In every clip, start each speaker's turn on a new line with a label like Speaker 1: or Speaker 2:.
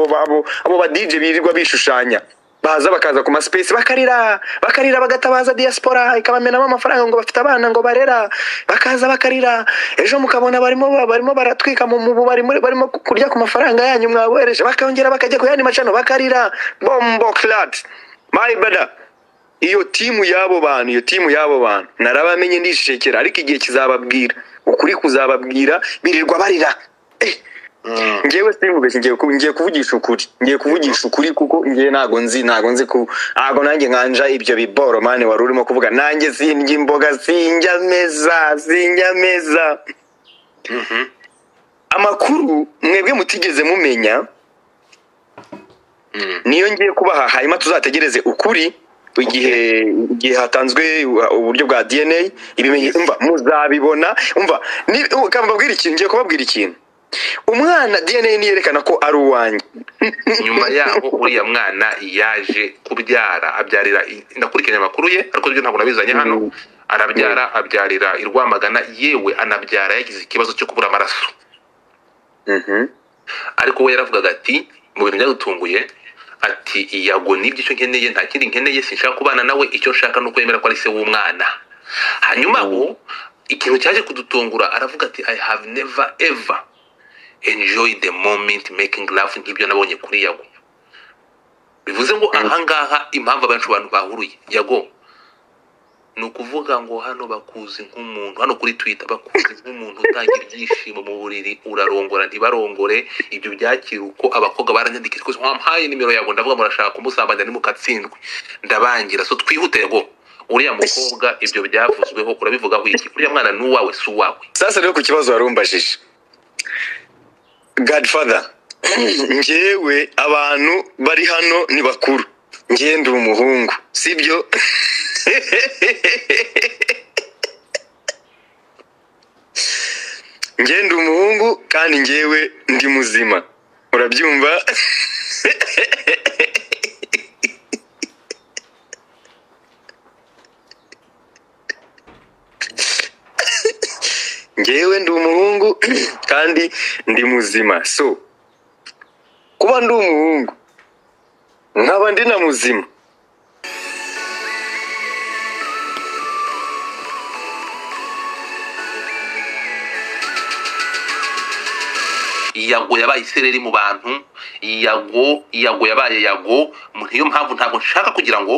Speaker 1: abo ba dj birirwa bishushanya baza bakaza ku masipesi bakarira bakarira bagatabaza diaspora ikabamenamo amafaranga ngo bafite abana ngo barera bakaza bakarira ejo mukabona barimo barimo baratwika mu mubu barimo barimo kurya ku mafaranga yanyu mwabohereje bakongera bakajya ku yandi macano bakarira bombo clat my brother iyo timu y'abo bantu iyo timu y'abo bantu narabamenye ndishekera ariko igihe kizababwira ukuri kuzababwira birirwa barira eh ngewe simvuge ngiye ngiye kuvugisha ukuri ngiye kuvugisha ukuri kuko ngiye ntago nzi ntago nzi ku ntago nanjye nkanja ibyo biboro mani wari urimo kuvuga nanjye sindya imboga sinjya meza sinjya meza amakuru mwebwe mutigeze mumenya niyo ngiye kubaha hanyuma tuzategereze ukuri igihe igihe hatanzwe uburyo bwa dna ibimenyetso muzabibona umva mbabwira ikintu ngiye kubabwira ikintu umwana dna niyerekana ko ari uwanjye
Speaker 2: nyuma yaho uriya mwana yaje kubyara abyarira ndakurikiranye amakuru ye ariko byo ntabwo nabizanye hano arabyara abyarira i rwamagana yewe anabyara yagize ikibazo cyo kubura amaraso ariko we yaravugaga ati mu bintu byadutunguye ati iyago nibyo icyo nkeneye nta kindi nkeneye sinshaka kubana nawe icyo nshaka ni uko yemera ko ari se w'umwana hanyuma aho ikintu cyaje kudutungura aravuga ati i have never ever enjoy the moment making love nk'ibyo nabonye kuri yago bivuze ngo ahangaha impamvu abenshi abantu bahuruye yago ni ukuvuga ngo hano bakuzi nk'umuntu hano kuri twita bakuzi nk'umuntu utangira ibyishimo mu buriri urarongora ntibarongore ibyo byakira uko abakobwa baranyandikira rwose wampaye nimero yago ndavuga murashaka kumusambanya ntimukatsindwe ndabangira so twihute yago uriya mukobwa ibyo byavuzweho urabivugaho iki uriya mwana ni uwawe si uwawe
Speaker 1: sasa rero ku kibazo wari umbajije godfather ngewe abantu bari hano ni bakuru ngende umuhungu sibyo ngende umuhungu kandi ngewe ndi muzima urabyumva ngewe ndi umuhungu kandi ndi muzima so kuba ndi umuhungu nkaba ndi na muzima
Speaker 2: iyago yabaye isereri mu bantu iyago iyago yabaye yago niyo mpamvu ntabwo nshaka kugira ngo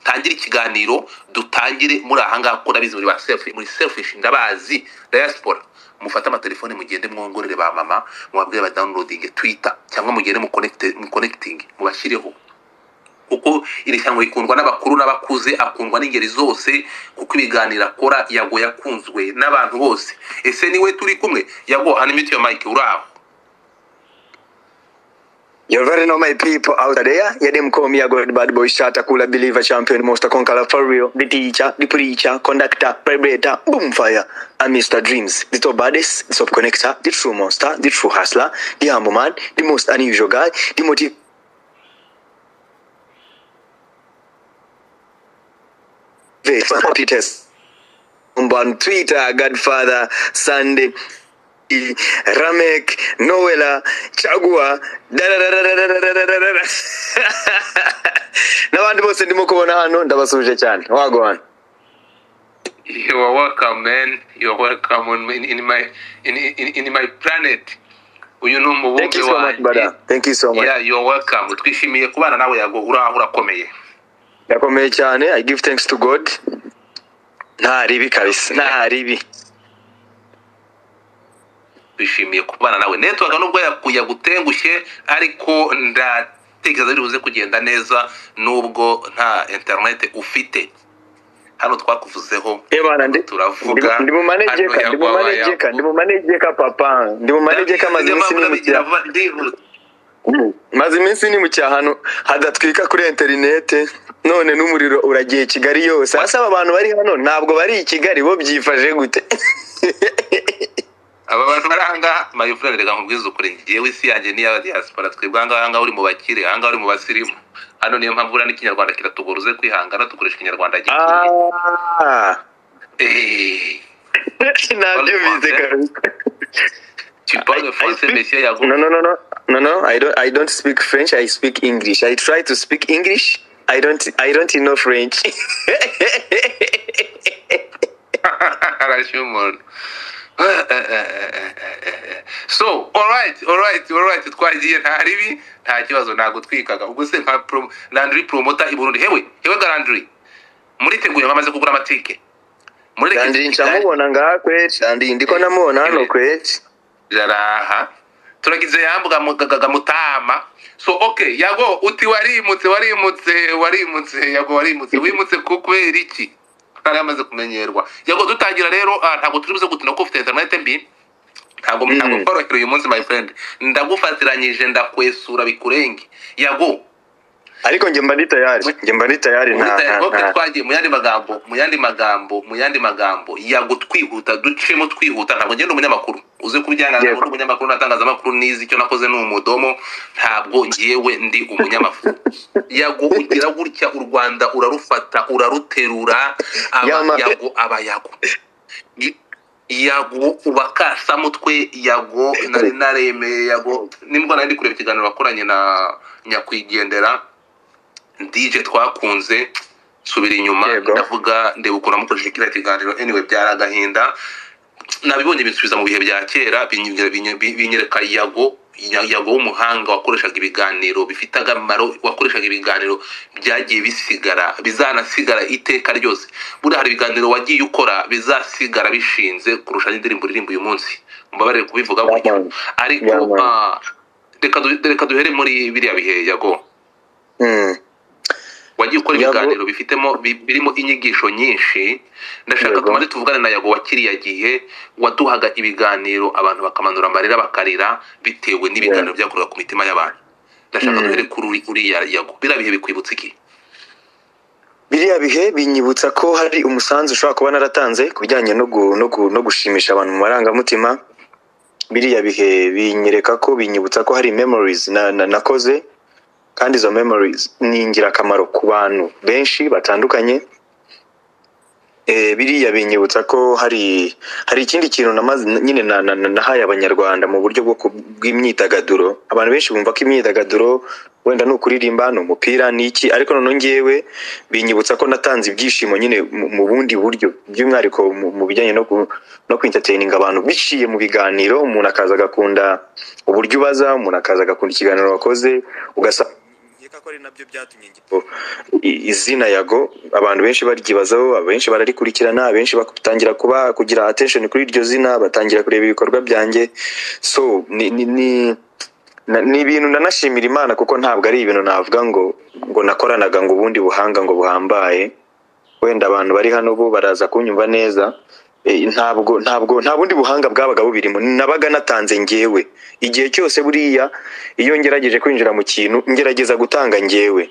Speaker 2: tangire ikiganiro dutangire muri ahangaha kuko ndabizi muri ba selfish muri selfish ndabazi diaspora mufate amatelefone mugende mwongorere ba mama mubabwire ba downloading twitter cyangwa mugende mu connecting mubashyireho kuko iri shyamba rikundwa n'abakuru n'abakuze akundwa n'ingeri zose kuko ibiganiro akora yago yakunzwe n'abantu bose ese niwe turi kumwe yago animiti yo mike uri aho
Speaker 1: You already know my people out there. Yeah, them call me a good bad boy, shot, a cooler believer, champion, monster, conqueror, for real. The teacher, the preacher, conductor, vibrator, boomfire. And Mr. Dreams, the top baddest, the top connector, the true monster, the true hustler, the humble man, the most unusual guy, the motive. Peters. On Twitter, Godfather, Sunday. Ramek, Noela, Chagua, n'abandi bose ndimo kubona hano ndabasuje cyane wagwana
Speaker 2: you are welcome man you are welcome on, in, in my in, in, in my planet uyu ni
Speaker 1: thank
Speaker 2: umubumbe
Speaker 1: you so much
Speaker 2: wanjye
Speaker 1: brother thank you so much
Speaker 2: yeah you are welcome twishimiye kubana nawe yago uraho urakomeye
Speaker 1: yakomeye cyane i give thanks to god nta ribi kabisa nta ribi
Speaker 2: twishimiye kubana nawe network nubwo yaku- yagutengushye ariko ndatekereza bibuze kugenda neza nubwo nta internet ufite hano twakuvuzeho
Speaker 1: Ebana, ndi-
Speaker 2: Turavuga.
Speaker 1: ndi- ndi mu manegeka
Speaker 2: Hano
Speaker 1: ndi mu
Speaker 2: yagwa
Speaker 1: manegeka
Speaker 2: yagwa.
Speaker 1: ndi mu manegeka papa ndi mu manegeka amaze iminsi ni mu cyaha maze iminsi ni mu cyahano hadatwika kuri interinete none n'umuriro uragiye kigali yose asaba abantu bari hano ntabwo bari i kigali bo byifashe gute
Speaker 2: aba bantu bari ahangaha mayifurere reka nkubwize ukuri ngewe isi yanjye niya diaspora twebwe ahangaha ahangaha uri mu bakire ahangaha uri mu basirimu hano niyo mpamvu uriya n'ikinyarwanda kiratuguruze kwihangana dukoresha ikinyarwanda gituye
Speaker 1: Ah,
Speaker 2: Eh.
Speaker 1: ntabyumvise kabisa
Speaker 2: tu parles français,
Speaker 1: speak-
Speaker 2: monsieur Yago.
Speaker 1: No, no, no, no, no, no. I don't. I don't speak French. I speak English. I try to speak English. I don't. I don't know French.
Speaker 2: arashyira umuntu so alright alright alright twagiye nta ribi nta kibazo ntabwo twikaga ubwo se nka pro- landry promota i burundi hewe hewe ga landry muriteguye bamaze kugura amatike mureke
Speaker 1: Kandi
Speaker 2: Kigali.
Speaker 1: ncamubona ngaha kweri. Kandi ndiko namubona hano kweri.
Speaker 2: jaraha turagize yambuga mu- ga- ga- ga mutama so okay yago uti warimutse warimutse warimutse yago warimutse wimutse ku kubera iki ntari amaze kumenyerwa yago dutangira rero ah, ntabwo turi buze gutina ko ufite interinete mbi ntabwo
Speaker 1: Mm.
Speaker 2: ntabwo tworoherewe uyu munsi my friend ndagufatiranyije ndakwesura bikurenge yago
Speaker 1: Ariko nje mba ndi tayari. Nje mba ndi tayari nta
Speaker 2: Ubutayu
Speaker 1: nta
Speaker 2: bwo
Speaker 1: nta.
Speaker 2: twagiye mu yandi magambo mu yandi magambo mu yandi magambo yago twihuta ducemo twihuta ntabwo ngenda umunyamakuru uze kubyangaza
Speaker 1: Yego.
Speaker 2: ngo umunyamakuru n'atangazamakuru nizi icyo nakoze ni umudomo ntabwo ngewe ndi umunyamakuru yago ugira gutya u rwanda urarufata uraruterura aba
Speaker 1: Yama-
Speaker 2: yago aba yago I- yago uba kasamutwe yago nari naremeye yago n'imbwa nari ndi kureba ikiganiro wakoranye na nyakwigendera dj twakunze subira inyuma
Speaker 1: Yego.
Speaker 2: ndavuga ndeba ukuntu wamukoresheje kiriya kiganiro anyway byari agahinda nabibonye binsubiza mu bihe bya kera binyongera- binyo- bi- binyereka yago ya- yago w'umuhanga wakoreshaga ibiganiro bifite akamaro wakoreshaga ibiganiro byagiye bisigara bizanasigara iteka ryose buriya hari ibiganiro wagiye ukora bizasigara bishinze kurusha n'indirimbo iririmba uyu munsi mbabarire kubivuga gutyo
Speaker 1: Yaman.
Speaker 2: ariko
Speaker 1: Yaman.
Speaker 2: ah, reka du- reka duhere muri biriya bihe yago
Speaker 1: Mm.
Speaker 2: wagiye ukora
Speaker 1: Yago-
Speaker 2: ibiganiro bifitemo bi- birimo inyigisho nyinshi ndashaka
Speaker 1: Yego.
Speaker 2: tumaze tuvugane na yago wa kiriya gihe waduhaga ibiganiro abantu bakamanura amarira bakarira bitewe n'ibiganiro byakorwaga ku mitima y'abantu ndashaka
Speaker 1: Mm.
Speaker 2: duhere kuri uri- uriya yago biriya bihe bikwibutsa iki
Speaker 1: biriya bihe binyibutsa ko hari umusanzu ushobora kuba naratanze ku bijyanye no gu- no gu- no gushimisha abantu mu marangamutima biriya bihe binyereka ko binyibutsa ko hari memories na- na- nakoze kandi izo memories ni ingirakamaro ku bantu benshi batandukanye Eh, biriya binyibutsa ko hari hari ikindi kintu namaze nyine na- na- na- nahaye abanyarwanda mu buryo bwo ku- bw'imyidagaduro abantu benshi bumva ko imyidagaduro wenda ni ukuririmba ni umupira ni iki ariko noneho ngewe binyibutsa ko natanze ibyishimo nyine mu mu bundi buryo by'umwihariko mu mu bijyanye no ku- no kwintataininga abantu biciye mu biganiro umuntu akaza agakunda uburyo ubaza umuntu akaza agakunda ikiganiro wakoze ugasanga nkeka ko ari nabyo byatumye ngira i- izina yago abantu benshi baryibazaho abenshi bararikurikirana abenshi batangira kuba kugira attention kuri iryo zina batangira kureba ibikorwa byanjye so ni ni ni na- ni ibintu nanashimira imana kuko ntabwo ari ibintu navuga ngo ngo nakoranaga ngo ubundi buhanga ngo buhambaye wenda abantu bari hano bo baraza kunyumva neza Eh, ntabwo ntabwo nta bundi buhanga bwabaga bubirimo nabaga natanze ngewe igihe cyose buriya iyo ngerageje kwinjira mu kintu ngerageza gutanga ngewe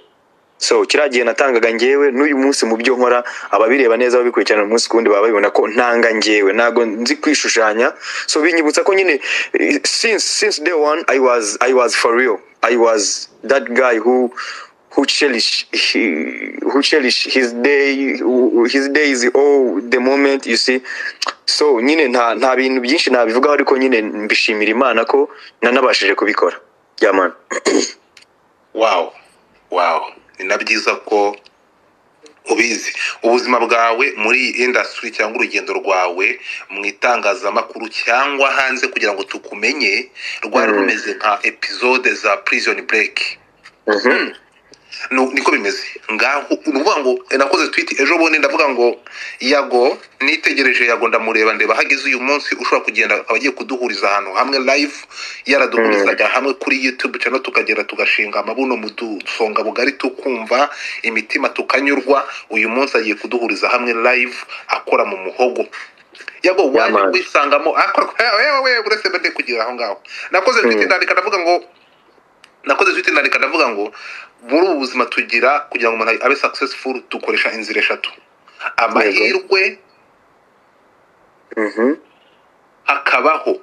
Speaker 1: so kiriya gihe natangaga ngewe n'uyu munsi mu byo nkora ababireba neza babikurikirana umunsi ku wundi baba babibona ko ntanga ngewe ntabwo nzi kwishushanya so binyibutsa ko nyine eh, since since day one i was i was for real i was that guy who who cherish he- who cherish his day his days all the moment you see so nyine nta nta bintu byinshi nabivugaho ariko nyine mbishimira imana ko nanabashije kubikora yamana
Speaker 2: wow wow ni na byiza ko ubizi ubuzima bwawe muri iyi indasitiri cyangwa urugendo rwawe mu itangazamakuru cyangwa hanze kugira ngo tukumenye rwari
Speaker 1: Mm.
Speaker 2: rumeze nka epizode za prison break
Speaker 1: Mhm.
Speaker 2: Nu- niko bimeze ngaho ni ukuvuga ngo eh, nakoze twiti ejo bundi ndavuga ngo yago nitegereje yago ndamureba ndeba hageze uyu munsi ushobora kugenda akaba agiye kuduhuriza ahantu hamwe live yaraduhurizaga hamwe kuri youtube channel tukagera tugashinga amabuno mu dusonga bugari tukumva imitima tukanyurwa uyu munsi agiye kuduhuriza hamwe live akora mu muhogo yago waje
Speaker 1: man.
Speaker 2: kwisangamo akora yewe we uretse mbe kugira aho ngaho nakoze twiti
Speaker 1: Mm.
Speaker 2: ndandika ndavuga ngo nakoze twite ndandika ndavuga ngo muri ubu buzima tugira kugira ngo umuntu abe successful dukoresha inzira eshatu amahirwe
Speaker 1: Mhm.
Speaker 2: hakabaho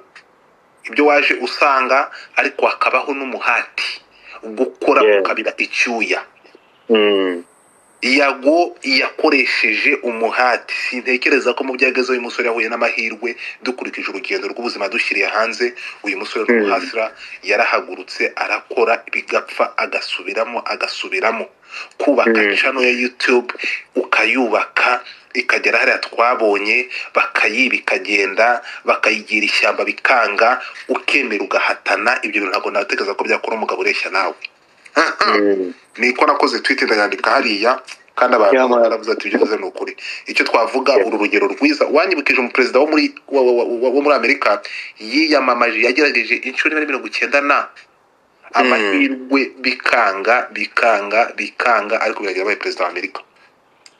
Speaker 2: ibyo waje usanga ariko hakabaho n'umuhati gukora
Speaker 1: Yeah.
Speaker 2: ukabira icyuya
Speaker 1: Mm.
Speaker 2: yago yakoresheje umuhati sintekereza ko mu byageze uyu musore yahuye n'amahirwe dukurikije urugendo rw'ubuzima dushyiriye hanze uyu musore
Speaker 1: Mm.
Speaker 2: w'umuhasira yarahagurutse arakora bigapfa agasubiramo agasubiramo kubaka
Speaker 1: Mm.
Speaker 2: cano ya youtube ukayubaka ikagera hariya twabonye bakayiba ikagenda bakayigira ishyamba bikanga ukemera ugahatana ibyo bintu ntabwo natekereza ko byakora umugabo ureshya nawe niko nakoze twite ndayandika hariya
Speaker 1: Yeah,
Speaker 2: kandi abantu
Speaker 1: man.
Speaker 2: baravuze ati ibyo uvuze ni ukuri icyo twavuga
Speaker 1: Yeah.
Speaker 2: uru rugero rwiza wanyibukije umuperezida wo muri wa- wa- wa- wa- wo muri amerika yiyamamaje yagerageje inshuro imwe na mirongo icyenda na amahirwe bikanga bikanga bikanga ariko biragira abaye perezida wa amerika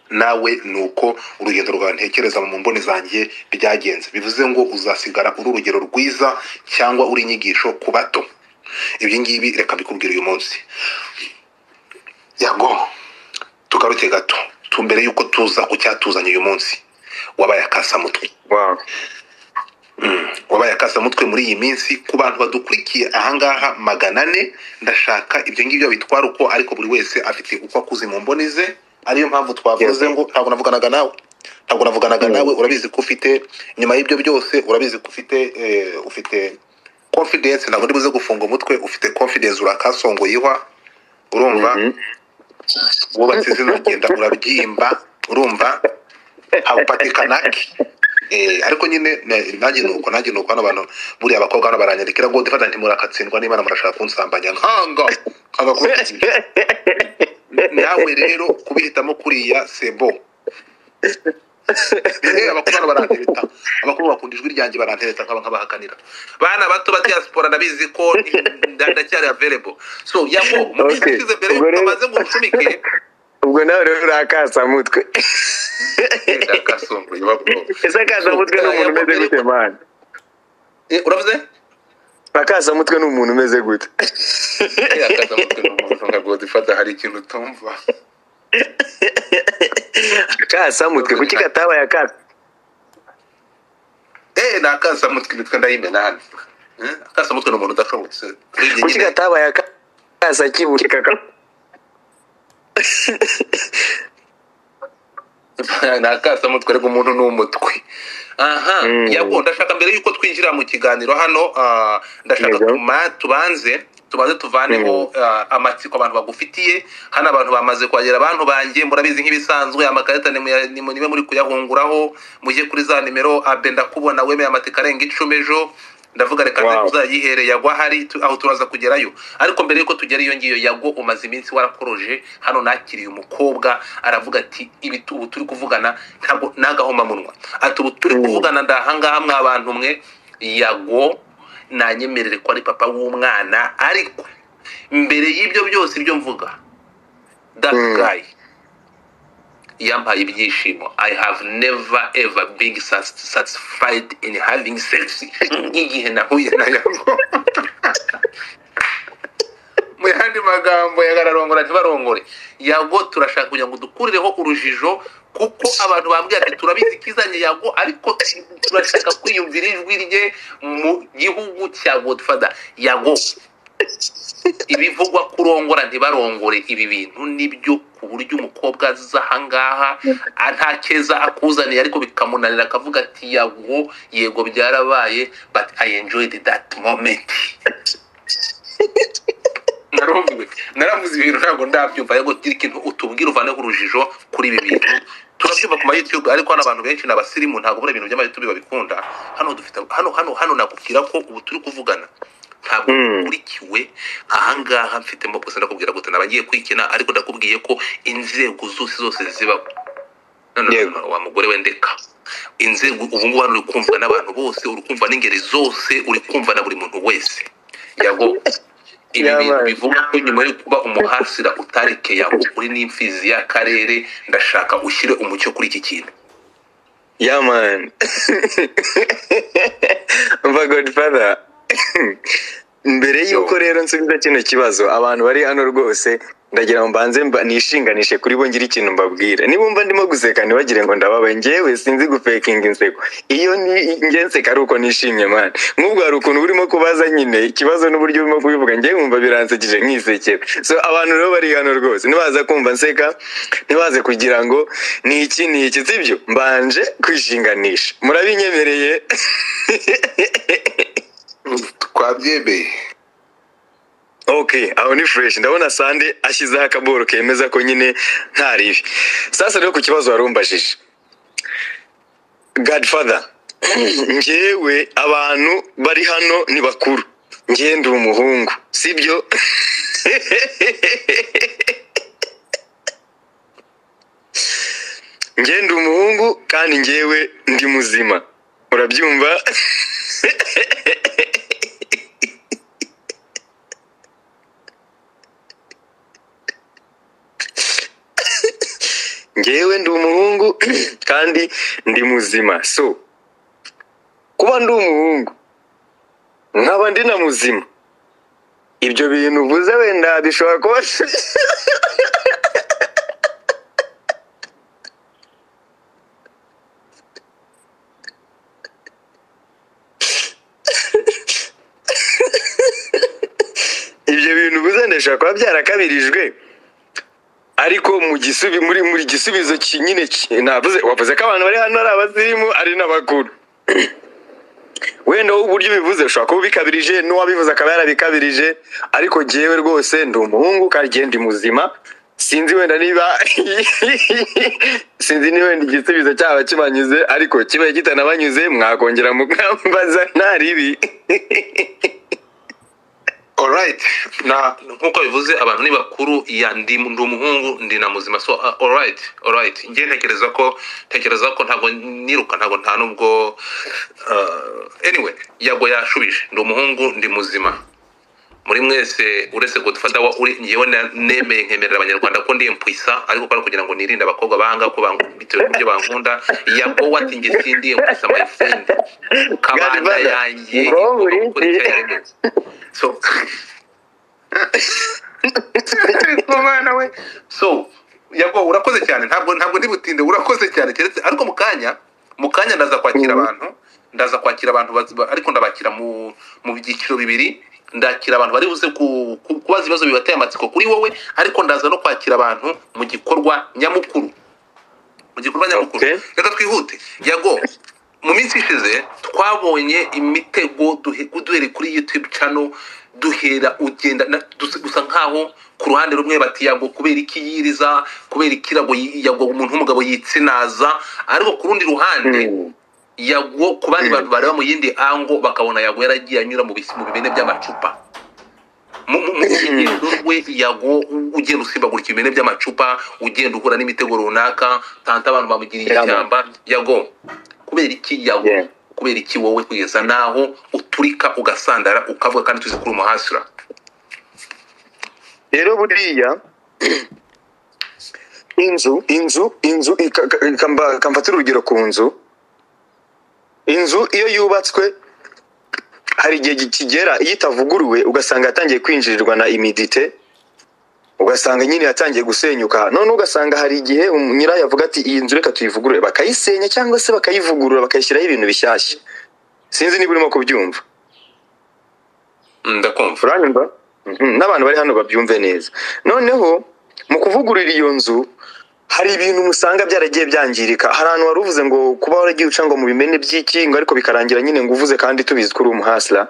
Speaker 2: nawe ni uko urugendo rwawe ntekereza mu mboni zanjye byagenze bivuze ngo uzasigara uri urugero rwiza cyangwa uri inyigisho ku bato ibi ngibi reka mbikubwire uyu munsi yago tugaruke gato tu mbere y'uko tuza ku cyatuzanye uyu munsi wabaye akasamutwe
Speaker 1: Wow.
Speaker 2: wabaye akasamutwe muri iyi minsi ku bantu badukurikiye ahangaha magana ane ndashaka ibyo ngibyo bitwara uko ariko buri wese afite uko akuze mu mboni ze ariyo mpamvu twavuze ngo ntabwo navuganaga nawe ntabwo navuganaga nawe urabizi ko ufite nyuma y'ibyo byose urabizi ko ufite eh, ufite confidence ntabwo ndibuze gufunga umutwe ufite confidence urakasongoyewa urumva
Speaker 1: Mhm.
Speaker 2: wubatse izina genda urabyimba urumva hawupatikanaki Eh, ariko nyine na- nanjye nuko nanjye nuko hano abantu buriya abakobwa hano baranyandikira ngo dufata nti murakatsindwa n'imana murashaka kunsambanya nkanga nkanga kubikubwira. nawe rero kubihitamo kuriya sebo Eh, abakuru hano barantereta abakuru bakunda ijwi ryanjye barantereta nkaba nkabahakanira bana bato ba diaspora ndabizi ko nda- ndacyari available so yabo mu minsi
Speaker 1: Okay.
Speaker 2: ishize mbere
Speaker 1: Ubwo
Speaker 2: y'uko
Speaker 1: rero-
Speaker 2: bamaze ngo uncumike
Speaker 1: ubwo nawe rero urakasamutwe
Speaker 2: genda kasongoye bakobwa.
Speaker 1: ese akasamutwe ni umuntu umeze gute mani
Speaker 2: Eh, uravuze
Speaker 1: akasamutwe ni umuntu umeze gute
Speaker 2: akazamutwe n'umuntu nka godifata hari ikintu utumva
Speaker 1: akasamutwe kuki katabaye akasa
Speaker 2: eee ni akasamutwe imitwe ndayimena hano Eh, akasamutwe ni umuntu udashobotse urebye
Speaker 1: kuki
Speaker 2: nyine
Speaker 1: katabaye akasa kibuke kaka
Speaker 2: ni akasamutwe ariko umuntu ni umutwe aha
Speaker 1: Mm.
Speaker 2: yabwo ndashaka mbere y'uko twinjira mu kiganiro hano ah, ndashaka
Speaker 1: Yego.
Speaker 2: tuma- tubanze tubanze tuvaneho ah, amatsiko abantu bagufitiye hano abantu bamaze kwagera abantu banjye murabizi nk'ibisanzwe amakarita ni muya- ni mu- nibe muri kuyahunguraho mujye kuri za nimero abe ndakubona wemeye amateka arenga icumi ejo ndavuga reka
Speaker 1: Wow.
Speaker 2: tuzayihereye yagwa hari tu- aho turaza kugerayo ariko mbere y'uko tugera iyo ngiyo yagwa umaze iminsi warakoroje hano nakiriye umukobwa aravuga ati ibi tu- ubu turi kuvugana ntabwo n'agahomamunwa ati ubu turi
Speaker 1: Mm.
Speaker 2: kuvugana ndahangaha mwa bantu mwe yago nanyemerere ko ari papa w'umwana ariko mbere y'ibyo byose ibyo mvuga that
Speaker 1: Mm.
Speaker 2: guy yampaye ibyishimo i have never ever been sat- satisfied in having sex nk'igihe nahuye na yago mu yandi magambo yagararongora ntibarongore yago turashaka kugira ngo dukurireho urujijo kuko abantu bambwira ati turabizi kizanye yago ariko turashaka kwiyumvira ijwi rye mu gihugu cya godfada yago ibivugwa kurongora ntibarongore ibi bintu nibyo ku buryo umukobwa aza ahangaha a- nta keza akuzaniye ariko bikamunanira akavuga ati yago yego byarabaye but i enjoyed that moment narumviwe naravuze ibintu ntabwo ndabyumva ariko gira ikintu utubwire uvaneho urujijo kuri ibi bintu turabyumva ku ma youtube ariko hano abantu benshi ni abasirimu ntabwo buriya ibintu by'ama youtube babikunda hano dufite hano hano hano nakubwira ko ubu turi kuvugana ntabwo
Speaker 1: Mm.
Speaker 2: ukurikiwe ahangaha mfitemo gusa ndakubwira gute nabagiye kwikina ariko ndakubwiye ko inzego zose zose zibaho no, no, no,
Speaker 1: Yego.
Speaker 2: no, wa mugore wendeka inzego ubu ngubu hano uri kumvwa n'abantu bose uri kumvwa n'ingeri zose uri kumvwa na buri muntu wese yago ibi
Speaker 1: Yabaye.
Speaker 2: bintu bivuga ko nyuma yo kuba umuhasira utareke yago uri n'imfizi y'akarere ndashaka ushyire umucyo kuri iki kintu
Speaker 1: ya mani umva godfather mbere y'uko rero nsubiza kino kibazo abantu bari hano rwose ndagira ngo mbanze mba- nishinganishe kuri bo ngire ikintu mbabwira nibumva ndimo guseka ntibagire ngo ndababaye ngewe sinzi gupekinga inseko iyo ni- nge nseka ari uko nishimye mani nk'ubwo hari ukuntu urimo kubaza nyine ikibazo n'uburyo urimo kubivuga ngewe wumva biransekije nkisekera so abantu rero bari hano rwose ntibaza kumva nseka ntibaze kugira ngo ni iki ni iki sibyo mbanje kwishinganisha murabinyemereye
Speaker 3: twabyemeye
Speaker 1: ok aho ni fureshi ndabona sande ashyizeho akaboro kemeza ko nyine nta ribi sasa rero ku kibazo wari umbajije godfather ngewe abantu bari hano ni bakuru ngewe ndi umuhungu sibyo ngewe ndi umuhungu kandi ngewe ndi muzima urabyumva ngewe ndi umuhungu kandi ndi muzima so kuba ndi umuhungu nkaba ndi na muzima ibyo bintu uvuze wenda bishobora kuba ibyo bintu uvuze wenda bishobora kuba byarakabirijwe ariko mu gisubi muri muri gisubizo ki- nyine ki- navuze wavuze ko abantu bari hano ari abasirimu ari n'abakuru wenda wowe uburyo ubivuze ushobora kuba ubikabirije n'uwabivuze akaba yarabikabirije ariko jyewe rwose ndi umuhungu kandi jyewe ndi muzima sinzi wenda niba sinzi niba wenda igisubizo cyaba kibanyuze ariko kibaye kitanabanyuze mwakongera mukambaza nta ribi
Speaker 3: orayiti
Speaker 2: na nk'uko bivuze abantu ni bakuru ya ndi ndi umuhungu ndi na muzima so uh, alright alright njye ntekereza ko ntekereza ko ntabwo niruka ntabwo nta nubwo uh, anyway yago yashubije ndi umuhungu ndi muzima muri mwese uretse godfather wa uri njyewe na- nemeye nkemerera abanyarwanda ko ndi impwisa ariko ko ari ukugira ngo nirinde abakobwa banga ko bang- bitewe n'ibyo bankunda yago wati njye sindi impwisa my friend kabanda
Speaker 1: Godfather,
Speaker 2: yanjye
Speaker 1: ngo
Speaker 2: igomba
Speaker 1: uri-
Speaker 2: gukora icyo yaremeze so umwana we so yago urakoze cyane ntabwo ntabwo ndi butinde urakoze cyane keretse ariko mu kanya mu kanya ndaza kwakira abantu ndaza kwakira abantu bazi- ba- ariko ndabakira mu mu byiciro bibiri ndakira abantu bari buze ku- ku- kubaza ibibazo bibateye amatsiko kuri wowe ariko ndaza no kwakira abantu mu gikorwa nyamukuru mu gikorwa nyamukuru
Speaker 1: Okay.
Speaker 2: reka twihute yago mu minsi ishize twabonye imitego duhe- duhere kuri youtube channel duhera ugenda na- dus- gusa nkaho ku ruhande rumwe bati yago kubera iki yiriza kubera iki yago yi- yago umuntu w'umugabo yitsinaza ariko ku rundi ruhande yago ku bandi bantu bareba mu yindi ango bakabona yago yaragiye anyura mu bisi- mu bimene by'amacupa mu mu- mu rugendo rwe yago u- ugenda usimbagurika ibimene by'amacupa ugenda uhura n'imitego runaka tanta abantu bamugiriye
Speaker 1: Yeah, man.
Speaker 2: ishyamba yago kubera iki yago
Speaker 1: Yeah.
Speaker 2: kubera iki wowe kugeza naho uturika ugasandara ukavuga kandi tuzi kuri umuhasura
Speaker 1: rero buriya inzu inzu inzu ika- ka- ka- mba- kamfatira urugero ku nzu inzu iyo yubatswe hari igihe gi- kigera iyo itavuguruwe ugasanga yatangiye kwinjirirwa na imidite ugasanga nyine yatangiye gusenyuka none ugasanga hari igihe um- nyirayo avuga ati iyi nzu reka tuyivugurure bakayisenya cyangwa se bakayivugurura bakayishyiraho ibintu bishyashya sinzi niba urimo kubyumva
Speaker 2: ndakumva
Speaker 1: uranyumva Mhm, n'abantu bari hano babyumve neza noneho mu kuvugurura iyo nzu hari ibintu musanga byaragiye byangirika hari ahantu wari uvuze ngo kuba waragiye uca ngo mu bimene by'iki ngo ariko bikarangira nyine ngo uvuze kandi tubizi ko uri umuhasira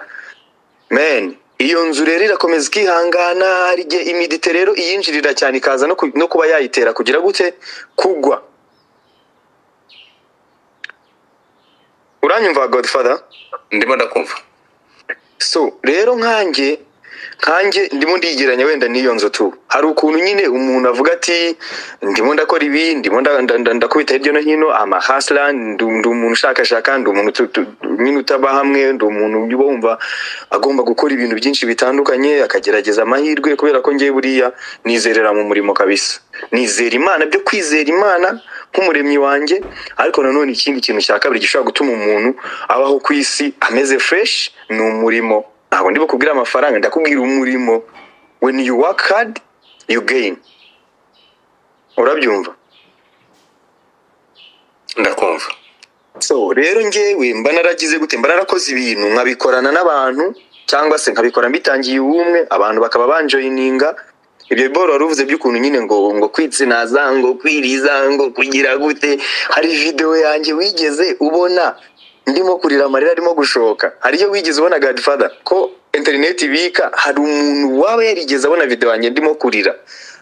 Speaker 1: men iyo nzu rero irakomeza ikihangana hari igihe imidite rero iyinjirira cyane ikaza no ku- no kuba yayitera kugira gute kugwa uranyumva godfather
Speaker 2: ndimo ndakumva
Speaker 1: so rero nkanjye nkanjye ndimo ndigeranya wenda n'iyo nzu tu hari ukuntu nyine umuntu avuga ati ndimo ndakora ibi ndimo nda- nda- nda- ndakubita hirya no hino amahasira ndi ndi umuntu ushakashaka ndi umuntu utu- utu- nyine utaba hamwe ndi umuntu uba wumva agomba gukora ibintu byinshi bitandukanye akagerageza amahirwe kubera ko ngewe buriya nizerera mu murimo kabisa nizera imana byo kwizera imana nk'umuremyi wanjye ariko nanone ikindi kintu cya kabiri gishobora gutuma umuntu abaho ku isi ameze fureshi ni umurimo ntabwo ndi bukubwire amafaranga ndakubwira umurimo when you work hard you gain urabyumva
Speaker 2: ndakumva
Speaker 1: so rero ngewe mba naragize gute mba narakoze ibintu nkabikorana n'abantu cyangwa se nkabikora mbitangiye ubumwe abantu bakaba banjoyininga ibyo boro wari uvuze by'ukuntu nyine ngo ngo kwitsinaza ngo kwiriza ngo kugira gute hari videwo yanjye wigeze ubona ndimo kurira amarira arimo gushoka hari iyo wigeze ubona godfather ko interineti ibika hari umuntu waba yarigeze abona videwo yanjye ndimo kurira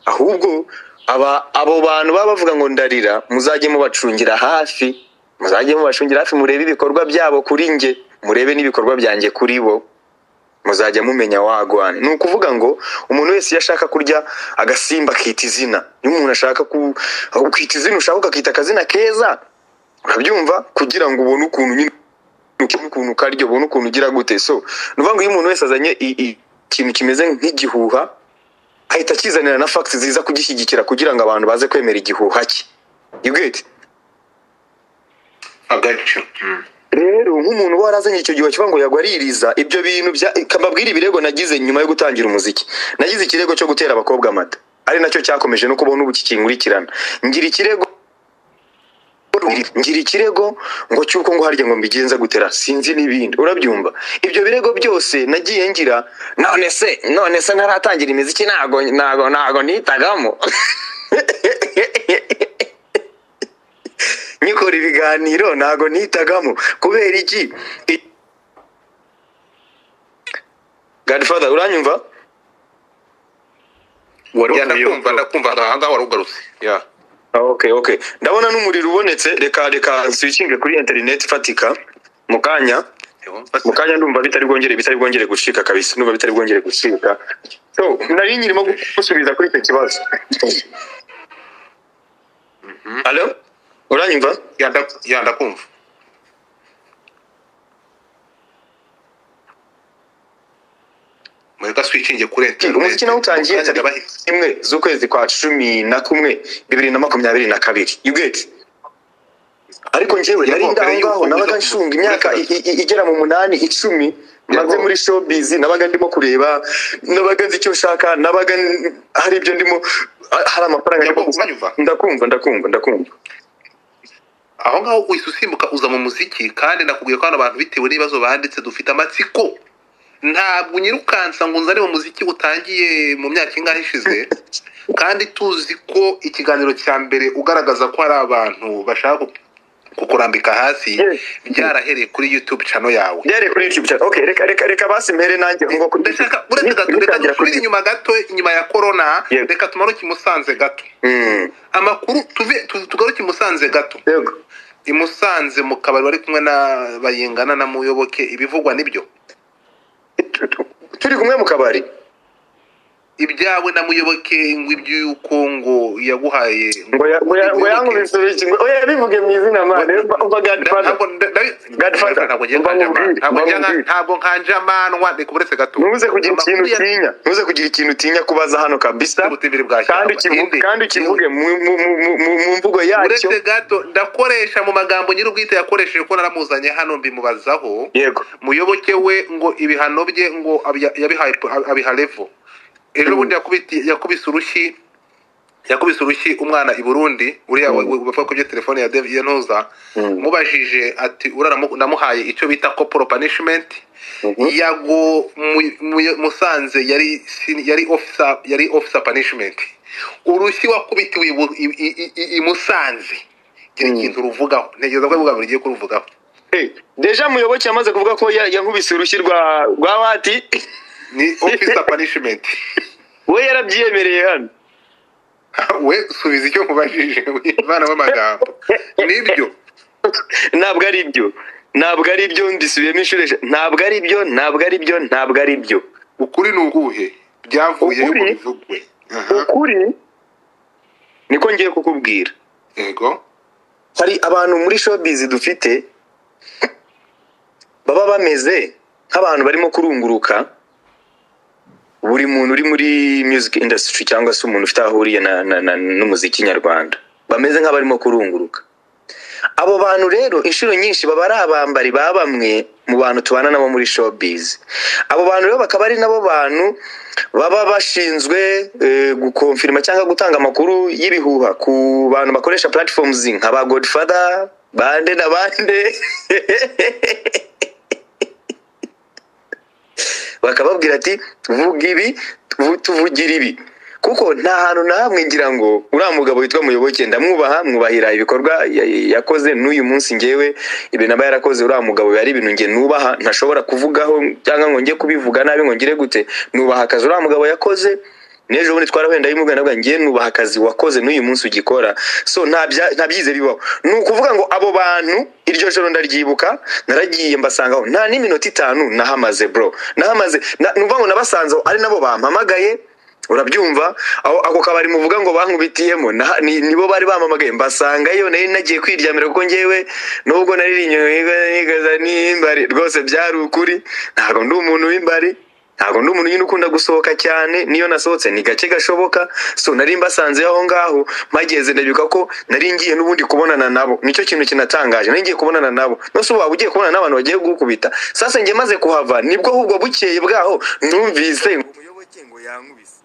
Speaker 1: ahubwo aba abo bantu baba bavuga ngo ndarira muzajye mubacungira hafi muzajye mubacungira hafi murebe ibikorwa byabo kuri nge murebe n'ibikorwa byanjye kuri bo muzajya mumenya wagwana ni ukuvuga ngo umuntu wese iyo ashaka kurya agasimba akita izina iyo umuntu ashaka ku- kwita izina ushaka ukakita akazina keza urabyumva kugira ngo ubone ukuntu nyine ukibona ukuntu ukarya ubone ukuntu ugira gute so ni ukuvuga ngo iyo umuntu wese azanye i- i- ikintu kimeze nk'igihuha ahita akizanira na fagiti ziza kugishyigikira kugira ngo abantu baze kwemera igihuha cye you get it?
Speaker 3: agacu
Speaker 1: rero nk'umuntu uba warazanye icyo gihe kivuga ngo yagwaririza ibyo bintu bya kababwira ibirego nagize nyuma yo gutangira umuziki nagize ikirego cyo gutera abakobwa amata ari nacyo cyakomeje no kubona ubu kikinkurikirana ngira ikirego ngira ikirego ngo cy'uko ngo harya ngo mbigenza gutera sinzi n'ibindi urabyumva ibyo birego byose nagiye ngira none se none se ntaratangira imiziki ntago ntago ntago nitagamo nkikora ibiganiro ntago nitagamo kubera iki I- Godfather uranyumva
Speaker 2: wari
Speaker 3: Ya,
Speaker 2: uvuye
Speaker 3: ndakumva,
Speaker 2: ndakumva aha ngaha wari ugarutse
Speaker 3: ya
Speaker 1: Ah, okay okay ndabona n'umuriro ubonetse reka reka switchinge kuri interineti ifatika mu kanya mu kanya ndumva bitari bwongere bitari bwongere gucika kabisa ndumva bitari bwongere gucika so nari nyirimo gusubiza kuri icyo kibazo alo uranyumva
Speaker 3: Ya, nda- ya ndakumva
Speaker 2: mureka switchinge kuri
Speaker 1: umuziki nawutangiye
Speaker 2: Mu kanya ndabahe-
Speaker 1: tariki imwe z'ukwezi kwa cumi na kumwe bibiri na makumyabiri na kabiri you get ariko njyewe nari
Speaker 3: Yago,
Speaker 1: ndaho
Speaker 3: mbere
Speaker 1: ngaho
Speaker 3: y'uko
Speaker 1: nabaga
Speaker 3: uza-
Speaker 1: nshunga imyaka i- i- i- igera mu munani icumi maze
Speaker 3: Yago.
Speaker 1: muri showbiz nabaga ndimo kureba nabaga nzi icyo nshaka nabaga n- hari ibyo ndimo ha- hari amafaranga
Speaker 3: Yago,
Speaker 1: ndimo gusa-
Speaker 3: uranyumva?
Speaker 1: ndakumva ndakumva ndakumva
Speaker 2: aho ngaho uhise usimbuka uza mu muziki kandi nakubwiye ko hano abantu bitewe n'ibibazo banditse dufite amatsiko ntabwo nyirukansa ngo nzane mu muziki utangiye mu myaka ingahe ishize kandi tuzi ko ikiganiro cya mbere ugaragaza ko hari abantu bashaka ku- kukurambika hasi
Speaker 1: Yes.
Speaker 2: byarahereye kuri youtube cano yawe
Speaker 1: byari kuri youtube cyane okay reka reka reka basi mpere nanjye ngo kuri
Speaker 2: ndashaka uretse gato reka
Speaker 1: bitangira kuri
Speaker 2: dusubire inyuma gato inyuma ya korona
Speaker 1: Yes.
Speaker 2: reka tumanuke i musanze gato
Speaker 1: Mm,
Speaker 2: amakuru tuve tu- tugaruke i musanze gato
Speaker 1: yego
Speaker 2: i Musanze mu kabari bari kumwe na bayingana na muyoboke ibivugwa nibyo
Speaker 1: Tu- tu- turi kumwe mu kabari
Speaker 2: ibyawe na muyoboke ngo iby'uko ngo yaguhaye
Speaker 1: ngo ya- ngo ya- ngo yankubise biki ngo oya bivuge mu izina mana mba mba godfather
Speaker 2: Ntabwo- nda- nda-
Speaker 1: Godfather,
Speaker 2: ntabwo ngiye
Speaker 1: mba
Speaker 2: kanjama-
Speaker 1: mubwire,
Speaker 2: ntabwo
Speaker 1: mba
Speaker 2: njya nka-
Speaker 1: mubwire.
Speaker 2: ntabwo nkanjamanwa reka uretse gato
Speaker 1: ntuze kugira
Speaker 2: Amakuru
Speaker 1: ikintu
Speaker 2: ya-
Speaker 1: utinya ntuze kugira ikintu utinya kubaza hano kabisa
Speaker 2: Ubutibiri bwa
Speaker 1: kandi
Speaker 2: shyamba.
Speaker 1: ukivuge
Speaker 2: Inde.
Speaker 1: kandi ukivuge mu mu- mu- mu- mu- mu mvugo yacyo
Speaker 2: uretse gato ndakoresha mu magambo nyir'ubwite yakoresheje ko naramuzanye hano mbimubazaho
Speaker 1: yego
Speaker 2: muyoboke we ngo ibihano bye ngo abya- yabihaye abiha levo ejo
Speaker 1: Mm.
Speaker 2: bundi yakubiti- yakubise urushyi yakubise urushyi umwana i burundi uriya we- we- bavuga ko ibyo telefone ya David ntuza
Speaker 1: Mm.
Speaker 2: mubajije ati uriya namu- namuhaye icyo bita corporal punishment
Speaker 1: Mhm.
Speaker 2: yago mu- mu- musanze yari sin- yari officer yari officer punishment urushyi wakubitiwe i Bu- i- i- i- i- i musanze gira
Speaker 1: Mm.
Speaker 2: ikintu ruvugaho ntegereza ko bivuga buri gihe kuruvugaho
Speaker 1: Eh, deja muyoboke yamaze kuvuga ko ya- yankubise urushyi rwa rwa wati
Speaker 2: ni officer punishment
Speaker 1: we yarabyiyemereye hano
Speaker 2: we subiza icyo mubajije imana w'amagambo nibyo
Speaker 1: ntabwo ari byo ntabwo ari byo mbisubiyemo inshuro eshatu ntabwo ari byo ntabwo ari byo ntabwo ari byo
Speaker 2: ukuri ni ukuhe byavuye
Speaker 1: Ukuri?
Speaker 2: mu bivugwe
Speaker 3: Aha,
Speaker 1: ukuri niko ngiye kukubwira
Speaker 3: yego
Speaker 1: hari abantu muri showbiz dufite baba bameze nk'abantu barimo kurunguruka buri muntu uri muri music industry cyangwa se umuntu ufite aho ahuriye na- na- na- n'umuziki nyarwanda bameze nk'abarimo kurunguruka abo bantu rero inshuro nyinshi baba ari abambari ba bamwe mu bantu tubana nabo muri showbiz abo bantu rero bakaba ari nabo bantu baba bashinzwe eh, gukonfirima cyangwa gutanga amakuru y'ibihuha ku bantu bakoresha platforms nka ba godfather bande na bande bakababwira ati vuga ibi vu- tuvugira ibi kuko nta hantu na hamwe ngira ngo uriya mugabo witwa muyoboke ndamwubaha mwubahira ibikorwa ya- ya- yakoze n'uyu munsi ngewe ibintu aba yarakoze uriya mugabo yari ibintu nge nubaha ntashobora kuvugaho cyangwa ngo njye kubivuga nabi ngo ngire gute nubaha akazi uriya mugabo yakoze n'ejo bundi twarahenda y'umugana bwa ngiye nubaha akazi wakoze n'uyu munsi ugikora so nta bya- nta byize bibaho ni ukuvuga ngo abo bantu iryo joro ndaryibuka naragiye mbasangaho nta n'iminota itanu nahamaze bro nahamaze na- numva ngo nabasanze aho, ari nabo bampamagaye urabyumva aho ako kabari muvuga ngo bankubitiyemo na- ni- nibo bari bampamagaye mbasangayo nari nagiye kwiryamira kuko ngewe nubwo naririnywe n'imbari rwose byari ukuri ntabwo ndi umuntu w'imbari ntabwo ndi umuntu nyine ukunda gusohoka cyane niyo nasohotse ni gake gashoboka so nari mbasanze aho ngaho mpageze ndabibuka ko nari ngiye n'ubundi kubonana nabo nicyo kintu kinatangaje nari ngiye kubonana nabo nose ubu waba ugiye kubonana n'abantu bagiye gukubita sasa njye maze kuhava nibwo ahubwo bukeye bwaho numvise ngo umuyoboke ngo yankubise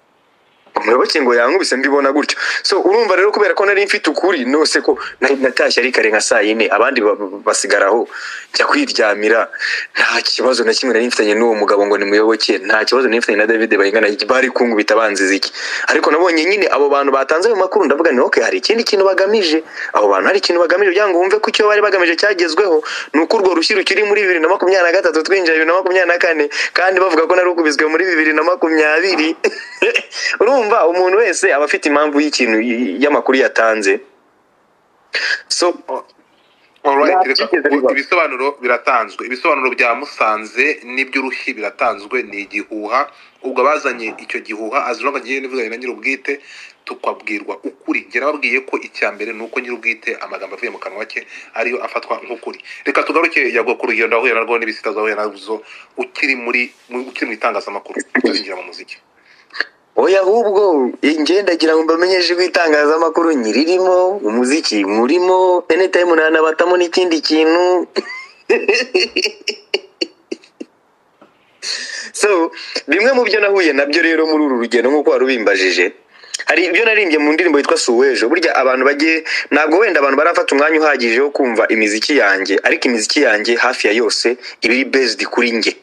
Speaker 1: umuyoboke ngo yankubise mbibona gutyo so urumva rero kubera ko nari mfite ukuri nose ko nari natashye ari kare nka saa yine abandi ba- ba- basigaraho njya kwiryamira nta kibazo na kimwe nari mfitanye n'uwo mugabo ngo nimuyoboke nta kibazo nari mfitanye na David bayingana bari kungubita banziza iki ariko nabonye nyine abo bantu batanze ayo makuru ndavuga ni okay hari ikindi kintu bagamije abo bantu hari ikintu bagamije kugira ngo wumve ko icyo bari bagamije cyagezweho ni uko urwo rushyi rukiri muri bibiri na makumyabiri na gatatu twinjira bibiri na makumyabiri na kane kandi bavuga ko nari ukubiswe muri bibiri na makumyabiri urumva umuntu wese aba afite impamvu y'ikintu y- y'amakuru yatanze so
Speaker 3: Alright,
Speaker 1: Nta
Speaker 3: reka-
Speaker 1: byigeze bibaho.
Speaker 3: ibisobanuro biratanzwe ibisobanuro bya musanze n'iby'uruhi biratanzwe ni igihuha ubwo abazanye icyo gihuha azira ngo agiye n'ivuganye na nyir'ubwite tukabwirwa ukuri njye nababwiye ko icya mbere ni uko nyir'ubwite amagambo avuye mu kanwa ke ariyo afatwa nk'ukuri reka tugaruke yago ku rugendo wahuye narwo n'ibisita zahuye nazo ukiri muri mu- ukiri mu itangazamakuru tuzinjira mu muziki
Speaker 1: oya ahubwo ingendagira ngo mbamenyeshe ko itangazamakuru nyirimo umuziki murimo anytime nanabatamo n'ikindi kintu so bimwe mu byo nahuye nabyo rero muri uru rugendo nk'uko wari ubimbajije hari ibyo narimbye mu ndirimbo yitwa suwejo burya abantu bagiye ntabwo wenda abantu barafata umwanya uhagije wo kumva imiziki yanjye ariko imiziki yanjye hafi ya yose iba iri based kuri njye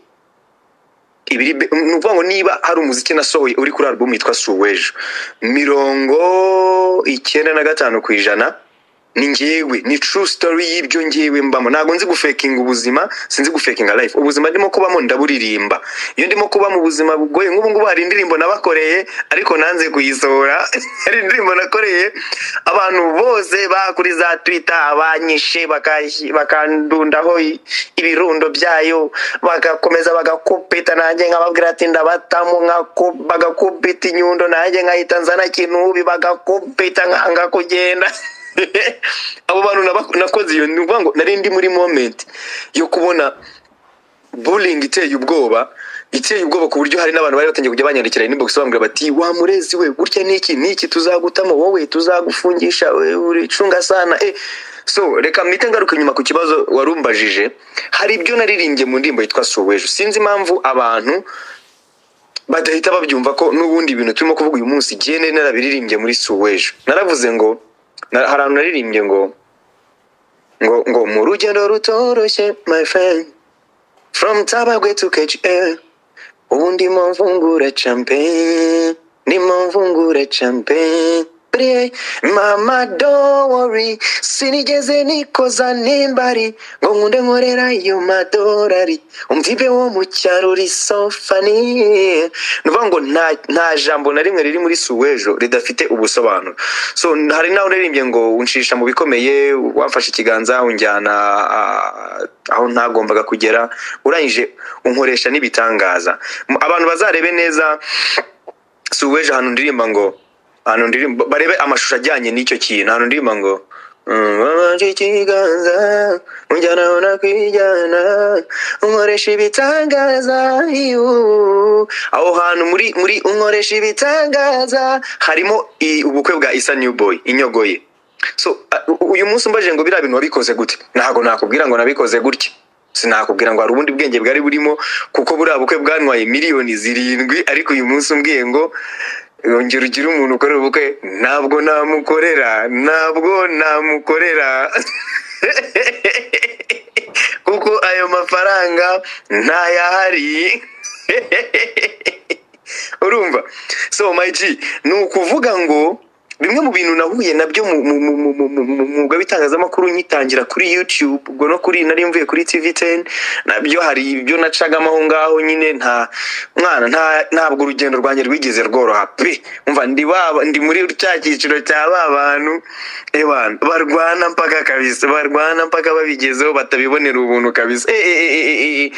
Speaker 1: ibiri be- ni ukuvuga ngo niba hari umuziki nasohoye uri kuri album yitwa suwejo mirongo icyenda na gatanu ku ijana ni ngewe ni true story y'ibyo ngewe mbamo ntabwo nzi gufekinga ubuzima sinzi gufekinga life ubuzima ndimo kubamo ndaburirimba iyo ndimo kuba mu buzima bugoye nk'ubu ngubu hari indirimbo nabakoreye ariko nanze kuyisohora hari indirimbo nakoreye abantu bose bakuri za twitter abanyishe bakashi- bakandundaho i- ibirundo byayo bagakomeza bagakupita nanjye nkababwira ati ndabatamu nkaku- bagakupita inyundo nanjye nkahita nzana kinubi bagakupita nkanga kugenda abo bantu naba- nakoze iyo ni ukuvuga ngo nari ndi muri moment yo kubona bullying iteye ubwoba iteye ubwoba ku buryo hari n'abantu bari batangiye kujya banyandikira inbox bambwira bati wa murezi we gutya n'iki n'iki tuzagutamo wowe tuzagufungisha we uricunga sana eh so reka mpite ngaruka inyuma ku kibazo warumbajije hari ibyo naririmbye mu ndirimbo yitwa suwejo sinzi impamvu abantu badahita babyumva ko n'ubundi ibintu turimo kuvuga uyu munsi igihe nari narabiririmbye muri suwejo naravuze ngo na- hari ahantu naririmbye ngo ngo ngo mu rugendo rutoroshye my friend from Tabagwe to KHL ubu ndimo mvungura champagne ndimo mvungura champagne Bre, mama don't worry sinigeze nikoza n'imbari ngo nkunde nkorera iyo madorari umvibe wo mu cyaro uri sofani ni ukuvuga ngo nta, nta jambo na rimwe riri muri suwejo ridafite ubusobanuro so hari naho naririmbye ngo unshisha mu bikomeye wamfashe ikiganza unjyana ah, aho ntagombaga kugera urangije unkoresha n'ibitangaza M- abantu bazarebe neza si uweje ahantu ndirimba ngo ahantu ndirimba barebe amashusho ajyanye n'icyo kintu ahantu ndirimba ngo "Mm, wabanje ikiganza unjyana aho nakwijyana unkoresha ibitangaza iyu." aho hantu muri muri unkoresha ibitangaza harimo i- ubukwe bwa isa new boy inyogoye so uh, uyu munsi umbaje ngo biriya bintu wabikoze gute ntabwo nakubwira ngo nabikoze gutya sinakubwira ngo hari ubundi bwenge bwari burimo kuko buriya bukwe bwanwaye miliyoni zirindwi ariko uyu munsi umbwiye ngo yongera ugire umuntu ukorera ubukwe ntabwo namukorera ntabwo namukorera kuko ayo mafaranga ntayahari urumva so my G ni ukuvuga ngo bimwe mu bintu nahuye nabyo mu mu- mu- mu- mu- mu- mu mwuga w'itangazamakuru nyitangira kuri youtube ubwo no kuri nari mvuye kuri tv 10 nabyo hari ibyo nacagamo aho ngaho nyine nta mwana nta ntabwo urugendo rwanjye rwigeze rworoha pe umva ndi baba ndi muri cya cyiciro cya ba bantu ebana barwana mpaka kabisa barwana mpaka babigezeho batabibonera ubuntu kabisa eh, eh, eh, eh, eh, eh.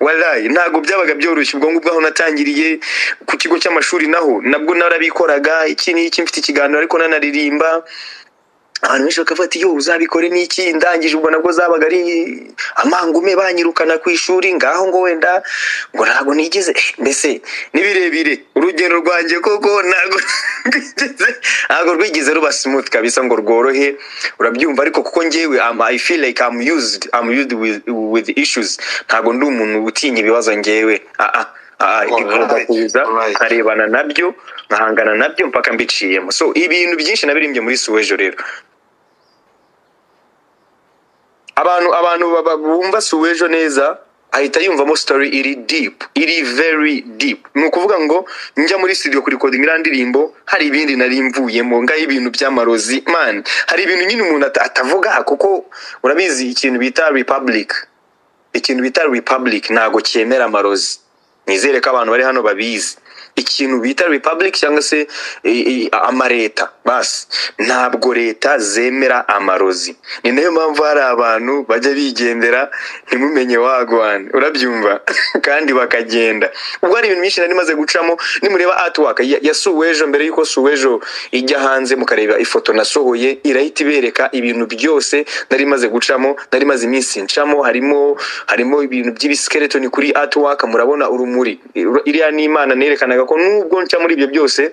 Speaker 1: walayi ntabwo byabaga byoroshye ubwo ngubwo aho natangiriye ku kigo cy'amashuri naho nabwo narabikoraga iki n'iki mfite ikiganiro ariko nanaririmba abantu benshi bakavuga ati yo uzabikore n'iki ndangije ubwo nabwo zabaga ari amangume banyirukana ku ishuri ngaho ngo wenda ngo ntabwo nigeze eh, mbese ni birebire urugendo rwanjye koko ntabwo rwigeze ntabwo rwigeze ruba smooth kabisa ngo rworohe urabyumva ariko kuko njyewe am- i feel like i'm used i'm used with, with issues ntabwo ndi umuntu utinya ibibazo njyewe ah ah ah
Speaker 3: Alright,
Speaker 1: kuza
Speaker 3: alright.
Speaker 1: nkarebana nabyo nkahangana nabyo mpaka mbiciyemo so ibintu byinshi nabirimbye muri suwejo rero abantu abantu baba- bumva suwejo neza ahita yumvamo story iri deep iri very deep ni ukuvuga ngo njya muri studio kurikodinga iriya ndirimbo hari ibindi nari mvuyemo ngaho ibintu by'amarozi man hari ibintu nyine umuntu ata- atavuga kuko urabizi ikintu bita republic ikintu bita republic ntago cyemera amarozi nizere ko abantu bari hano babizi ikintu bita republic cyangwa se i- i- amareta basi ntabwo leta zemera amarozi ni nayo mpamvu hari abantu bajya bigendera ntimumenye wagwan urabyumva kandi bakagenda ubwo hari ibintu byinshi nari maze gucamo nimureba artwork ya, ya suwejo mbere yuko suwejo ijya hanze mukareba ifoto nasohoye irahita ibereka ibintu byose nari maze gucamo nari maze iminsi ncamo harimo harimo ibintu by'ibiskeletoni kuri artwork murabona urumuri iriya ni imana nerekanaga ko nubwo nca muri ibyo byose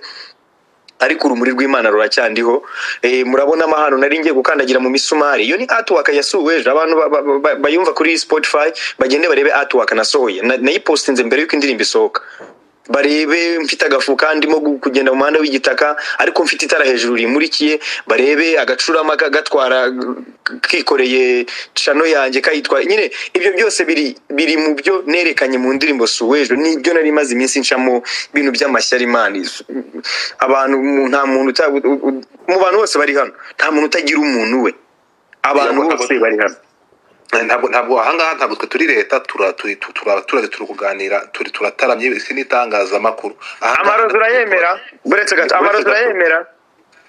Speaker 1: ariko urumuri rw'imana ruracyandiho e, murabonamo hano nari ngiye gukandagira mu misumari iyo ni artwork yasuwe ejo abantu ba- ba- ba- bayumva kuri spotify bagende barebe artwork nasohoye Na- nayipostinze mbere y'uko indirimbo isohoka barebe mfite agafuka ndimo gu- kugenda mu muhanda w'igitaka ariko mfite itara hejuru rimurikiye barebe agacurama ka- gatwara k- kikoreye cano yanjye kayitwaye nyine ibyo byose biri biri mu byo nerekanye mu ndirimbo suwejo nibyo nari maze iminsi ncamo ibintu by'amashyari imana Izo- abantu mu- nta muntu uta- u- u- mu bantu bose bari hano nta muntu utagira umuntu we abantu
Speaker 3: Ntabwo-
Speaker 1: bose bari hano
Speaker 3: ntabwo ntabwo ahangaha ntabwo twe turi leta tura- turi tu- turi abaturage turi kuganira turi turataramye isi n'itangazamakuru Ahangaha-
Speaker 1: amarozi urayemera uretse gato amarozi urayemera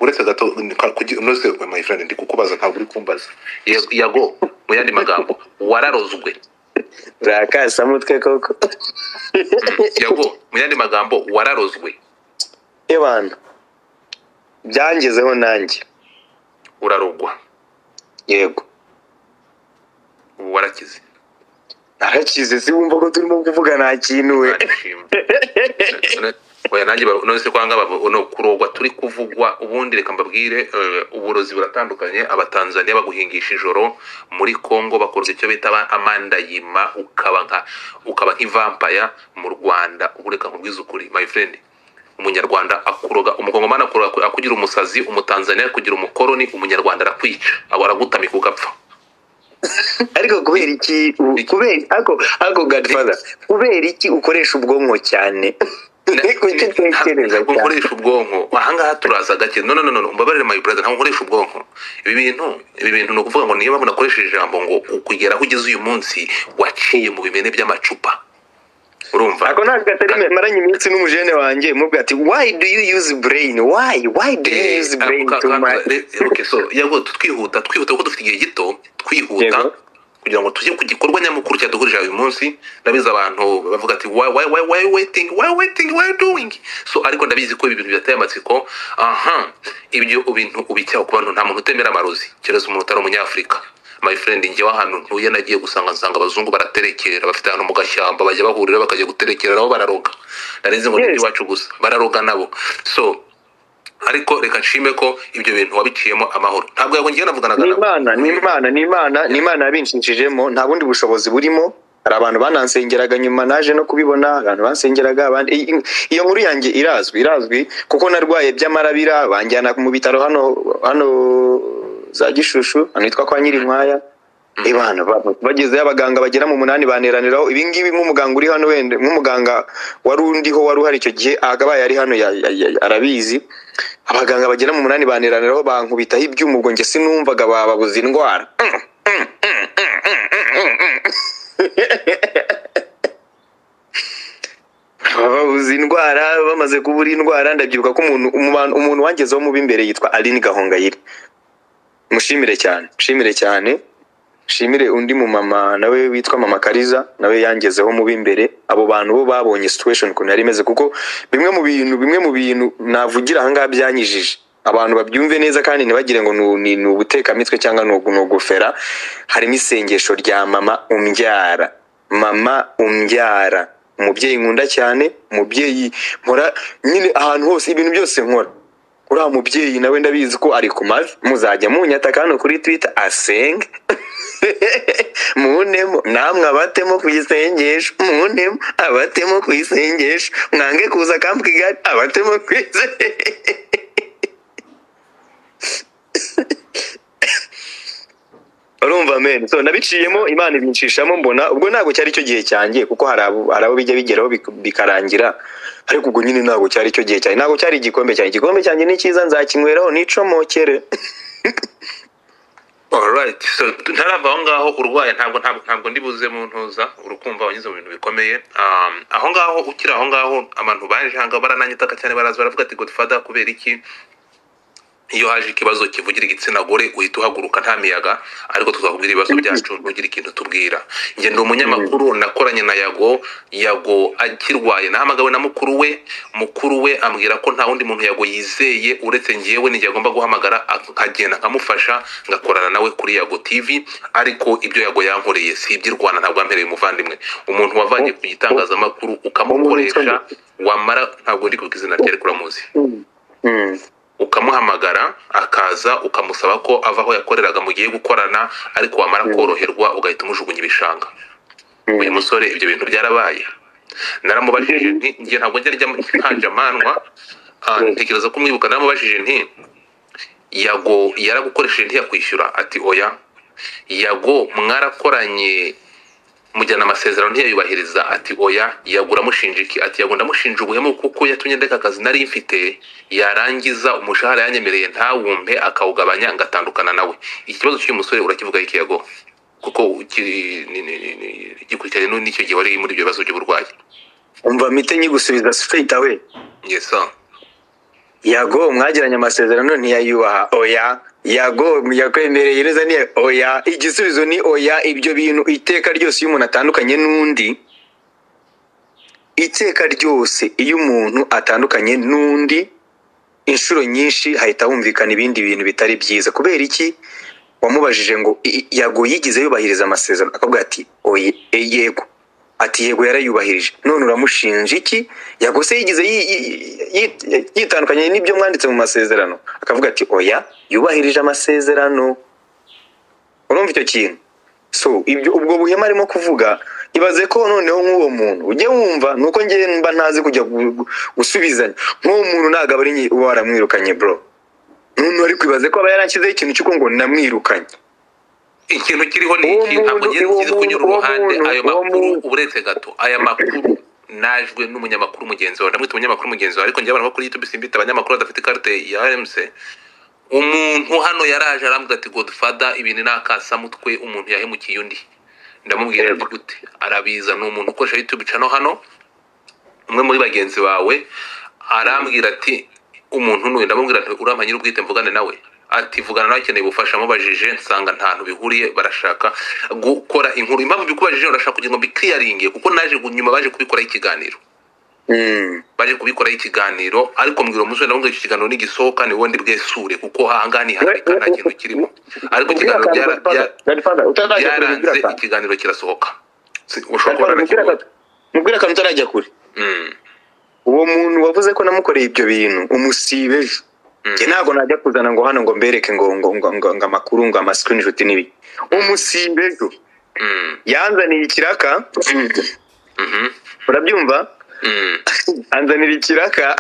Speaker 3: uretse gato ni- ka- kugi- unoze my friend ndi kukubaza ntabwo uri kumbaza
Speaker 2: Ye- yago mu yandi magambo wararozwe
Speaker 1: urakasamutwe koko
Speaker 2: yago mu yandi magambo wararozwe
Speaker 1: ebana byangezeho nanjye
Speaker 2: urarogwa
Speaker 1: yego
Speaker 2: ubu warakize
Speaker 1: narakize si wumva ko turimo kuvuga nta kintu we
Speaker 2: Ndashima. None- oya nanjye ba- none se kwanga babo- no kurogwa turi kuvugwa ubundi reka mbabwire eh, uburozi buratandukanye abatanzaniya baguhingisha ijoro muri congo bakorwa icyo bita ba- amandayima ukaba nka ukaba nk'ivampaya mu rwanda ubu reka nkubwize ukuri my friend umunyarwanda akuroga umukongomani akuroga akugira umusazi umutanzaniya akugira umukoroni umunyarwanda arakwica abo aragutamika ugapfa
Speaker 1: ariko kubera iki u- kubera ako ako godfather kubera iki ukoresha ubwonko cyane kuki utekereza
Speaker 2: ntabwo
Speaker 1: cyane
Speaker 2: nkoresha ubwonko ahangaha turaza gake no no no no mbabarire my brother ntabwo nkoresha ubwonko ibi bintu ibi bintu ni ukuvuga ngo niyo mpamvu nakoresheje ijambo ngo kugera aho ugeze uyu munsi waciye mu bimene by'amacupa urumva
Speaker 1: ako ntabwo atari me- maranye iminsi n'umujene wanjye mubwe ati why do you use brain why why do you
Speaker 2: Eh,
Speaker 1: use
Speaker 2: ako
Speaker 1: brain
Speaker 2: ka-
Speaker 1: too
Speaker 2: ka-
Speaker 1: much
Speaker 2: re- okay, so, yago twihuta twihuta kuko dufite igihe gito twihuta
Speaker 1: Yego.
Speaker 2: kugira ngo tujye ku gikorwa nyamukuru cyaduhurije uyu munsi ndabizi abantu bavuga ati why, why, why, why waiting why waiting why doing so ariko ndabizi ko ibi bintu bidateye amatsiko aha ibyo bintu ubicyaho ku bantu nta muntu utemera amarozi kereza umuntu utari umunyafurika my friend njyewe ahantu ntuye nagiye gusanga nsanga abazungu baraterekera bafite ahantu mu gashyamba bajya bahurira bakajya guterekera nabo bararoga narizi ngo
Speaker 1: Yes.
Speaker 2: n'iwacu gusa bararoga nabo so ariko reka nshime ko ibyo bintu wabiciyemo amahoro ntabwo yabonye njyewe navuganaga
Speaker 1: ni imana
Speaker 2: nawe.
Speaker 1: ni imana ni imana ni imana yabinshishijemo nta bundi bushobozi burimo hari abantu banansengeraga nyuma naje no kubibona abantu bansengeraga abandi i- i- iyo nkuru yanjye irazwi irazwi kuko narwaye by'amarabira banjyana mu bitaro hano hano za gishushu ahantu hitwa kwa nyirinkwaya ibana bagezeyo abaganga bagera mu munani baneraniraho ibingibi nk'umuganga uri hano wenda nk'umuganga wari undiho wari uhari icyo gihe akabaye ari hano ya- ya- ya- arabizi abaganga bagera mu munani baneraniraho bankubitaho ibyuma ubwo njye sinumvaga bababuza indwara babuze indwara bamaze kubura indwara ndabyibuka ko umuntu umu- umuntu wangezeho mubi imbere yitwa aline gahongayire mushimire cyane mushimire cyane nshimire undi mumama nawe witwa mama kariza nawe yangezeho mu b'imbere abo bantu bo babonye situation ukuntu yari imeze kuko bimwe mu bintu bimwe mu bintu navugira ahangaha byanyijije abantu babyumve neza kandi ntibagire ngo ni- ni ni ubutekamitwe cyangwa ni ugu- ni ugufera harimo isengesho rya mama umbyara mama umbyara umubyeyi nkunda cyane umubyeyi mpora nyine ahantu hose ibintu byose nkora uriya mubyeyi nawe ndabizi ko ari ku mavi muzajya munyataka hano kuri twita asenge muntemo namwe abatemo ku isengesho muntemo abatemo ku isengesho mwange kuza kambwa igare abatemo ku isengesho urumva men so nabiciyemo imana ibinshishamo mbona ubwo ntabwo cyari cyo gihe cyanjye kuko hari abo hari abo bijya bigeraho bik- bikarangira ariko ubwo nyine ntabwo cyari cyo gihe cyanjye ntabwo cyari igikombe cyanjye igikombe cyanjye ni cyiza nzakinyweraho nicomokere
Speaker 2: Alright, so ntarava aho ngaho urwaye ntabwo ntabwo ntabwo ndi buze mu ntuza urukumva wanyuze mu bintu bikomeye um, aho ngaho ukiri aho ngaho abantu baje hanga barananyitaka cyane baraza baravuga ati Godfather kubera iki iyo haje ikibazo kivugira igitsina gore uhita uhaguruka nta miyaga ariko tuzakubwira ibibazo byacu ntugire ikintu tubwira njye ndi umunyamakuru nakoranye na yago yago akirwaye nahamagawe na mukuru we mukuru we ambwira ko nta wundi muntu yago yizeye uretse njyewe ni njye agomba guhamagara ak- nkagenda nkamufasha ngakorana nawe kuri yago tv ariko ibyo yago yankoreye si iby'irwana ntabwo yampereye umuvandimwe umuntu wavanye ku gitangazamakuru ukamukoresha wamara ntabwo ndi kuvuga izina rye ariko uramuzi
Speaker 1: Mm.
Speaker 2: ukamuhamagara akaza ukamusaba ko ava aho yakoreraga mugiye gukorana ariko wamara koroherwa ugahita umujugunya ibishanga
Speaker 1: Mm.
Speaker 2: uyu musore ibyo bintu byarabaye naramubajije nti njye ntabwo njya njya nkanja amandwa ah, ntekereza ko umwibuka naramubajije nti yago yaragukoresheje ntiyakwishyura ati oya yago mwarakoranye mujyana amasezerano ntiyayubahiriza ati oya yagura amushinja iki ati yago ndamushinja ubuhemu kuko yatumye ndeka akazi nari mfite yarangiza umushahara yanyemereye ntawumpe akawugabanya ngatandukana nawe iki kibazo cy'uyu musore urakivuga iki yago kuko ki- ni- ni- ni- ni- gikurikiranye n'u- n'icyo gihe wari muri ibyo bibazo by'uburwayi
Speaker 1: umva mite nyigusubiza straight away
Speaker 2: yes sir.
Speaker 1: yago mwagiranye amasezerano ntiyayubaha oya yago yakwemereye neza ni oya igisubizo ni oya ibyo bintu iteka ryose iyo umuntu atandukanye n'undi iteka ryose iyo umuntu atandukanye n'undi inshuro nyinshi hahita humvikana ibindi bintu bitari byiza kubera iki wamubajije ngo "I- i- yago yigeze yubahiriza amasezerano akavuga ati oye e, yego ati yego yarayubahirije none uramushinja iki yago se yigeze yi- yi- yi- yi- yitandukanye n'ibyo mwanditse mu masezerano akavuga ati oya yubahirije amasezerano urumva icyo kintu so ibyo ubwo buhema arimo kuvuga ibaze ko noneho nk'uwo muntu ujye wumva ni uko njye mba ntazi kujya gu- gu- gusubizanya nk'uwo muntu ntabwo aba ari njye uba waramwirukanye bro none ariko ibaze ko aba yaranshyizeho ikintu cy'uko ngo namwirukanye
Speaker 2: ikintu kiriho ni
Speaker 1: Uwo
Speaker 2: iki ntabwo
Speaker 1: muntu-
Speaker 2: ngiye
Speaker 1: uwo
Speaker 2: ngize kunyura
Speaker 1: muntu- uwo
Speaker 2: uruhande
Speaker 1: muntu-
Speaker 2: ayo
Speaker 1: uwo
Speaker 2: makuru
Speaker 1: muntu-
Speaker 2: uretse gato aya makuru najwe n'umunyamakuru mugenzi wawe ndamwita umunyamakuru mugenzi wawe ariko njye abantu bo kuri youtube simbita abanyamakuru badafite ikarite ya rmc umuntu hano yaraje arambwira ati godfather ibintu ni akasamutwe umuntu yahemukiye undi ndamubwira ati gute arabiza ni umuntu ukoresha youtube channel hano umwe muri bagenzi bawe arambwira ati umuntu nuyu ndamubwira ati uriya mpanyiri ubwite mvugane nawe ati vugana nawe akeneye ubufasha amubajije nsanga nta ntu bihuriye barashaka gukora inkuru impamvu bikubajije urashaka kugira ngo bikiriyaringe kuko naje gu- nyuma baje kubikoraho ikiganiro
Speaker 1: Mm.
Speaker 2: baje kubikoraho ikiganiro ariko mbwira umusore ndamubwira icyo kiganiro nigisohoka ni wowe ndibwesure kuko ahangaha ntiharika nta kintu kirimo ariko
Speaker 1: Ubwira
Speaker 2: ikiganiro
Speaker 1: akantu,
Speaker 2: byara-
Speaker 1: Godfather.
Speaker 2: bya-
Speaker 1: Godfather, utarajya kure,
Speaker 2: byaranze
Speaker 1: ubwira akantu.
Speaker 2: ikiganiro kirasohoka Si-
Speaker 1: Godfather,
Speaker 2: ushobora kubona
Speaker 1: mubwire
Speaker 2: nakibonye.
Speaker 1: akantu- mubwire akantu utarajya kure
Speaker 2: Mm.
Speaker 1: uwo muntu wavuze ko namukoreye ibyo bintu umusibe ejo njye ntabwo najya kuzana ngo hano ngo mbereke ngo ngo ngo ngo ngo amakuru ngo amasikirinishoti n'ibi umusimbe ejo
Speaker 2: Mm,
Speaker 1: yanzaniye ikiraka
Speaker 2: mhm,
Speaker 1: urabyumva
Speaker 2: mm.
Speaker 1: anzanira ikiraka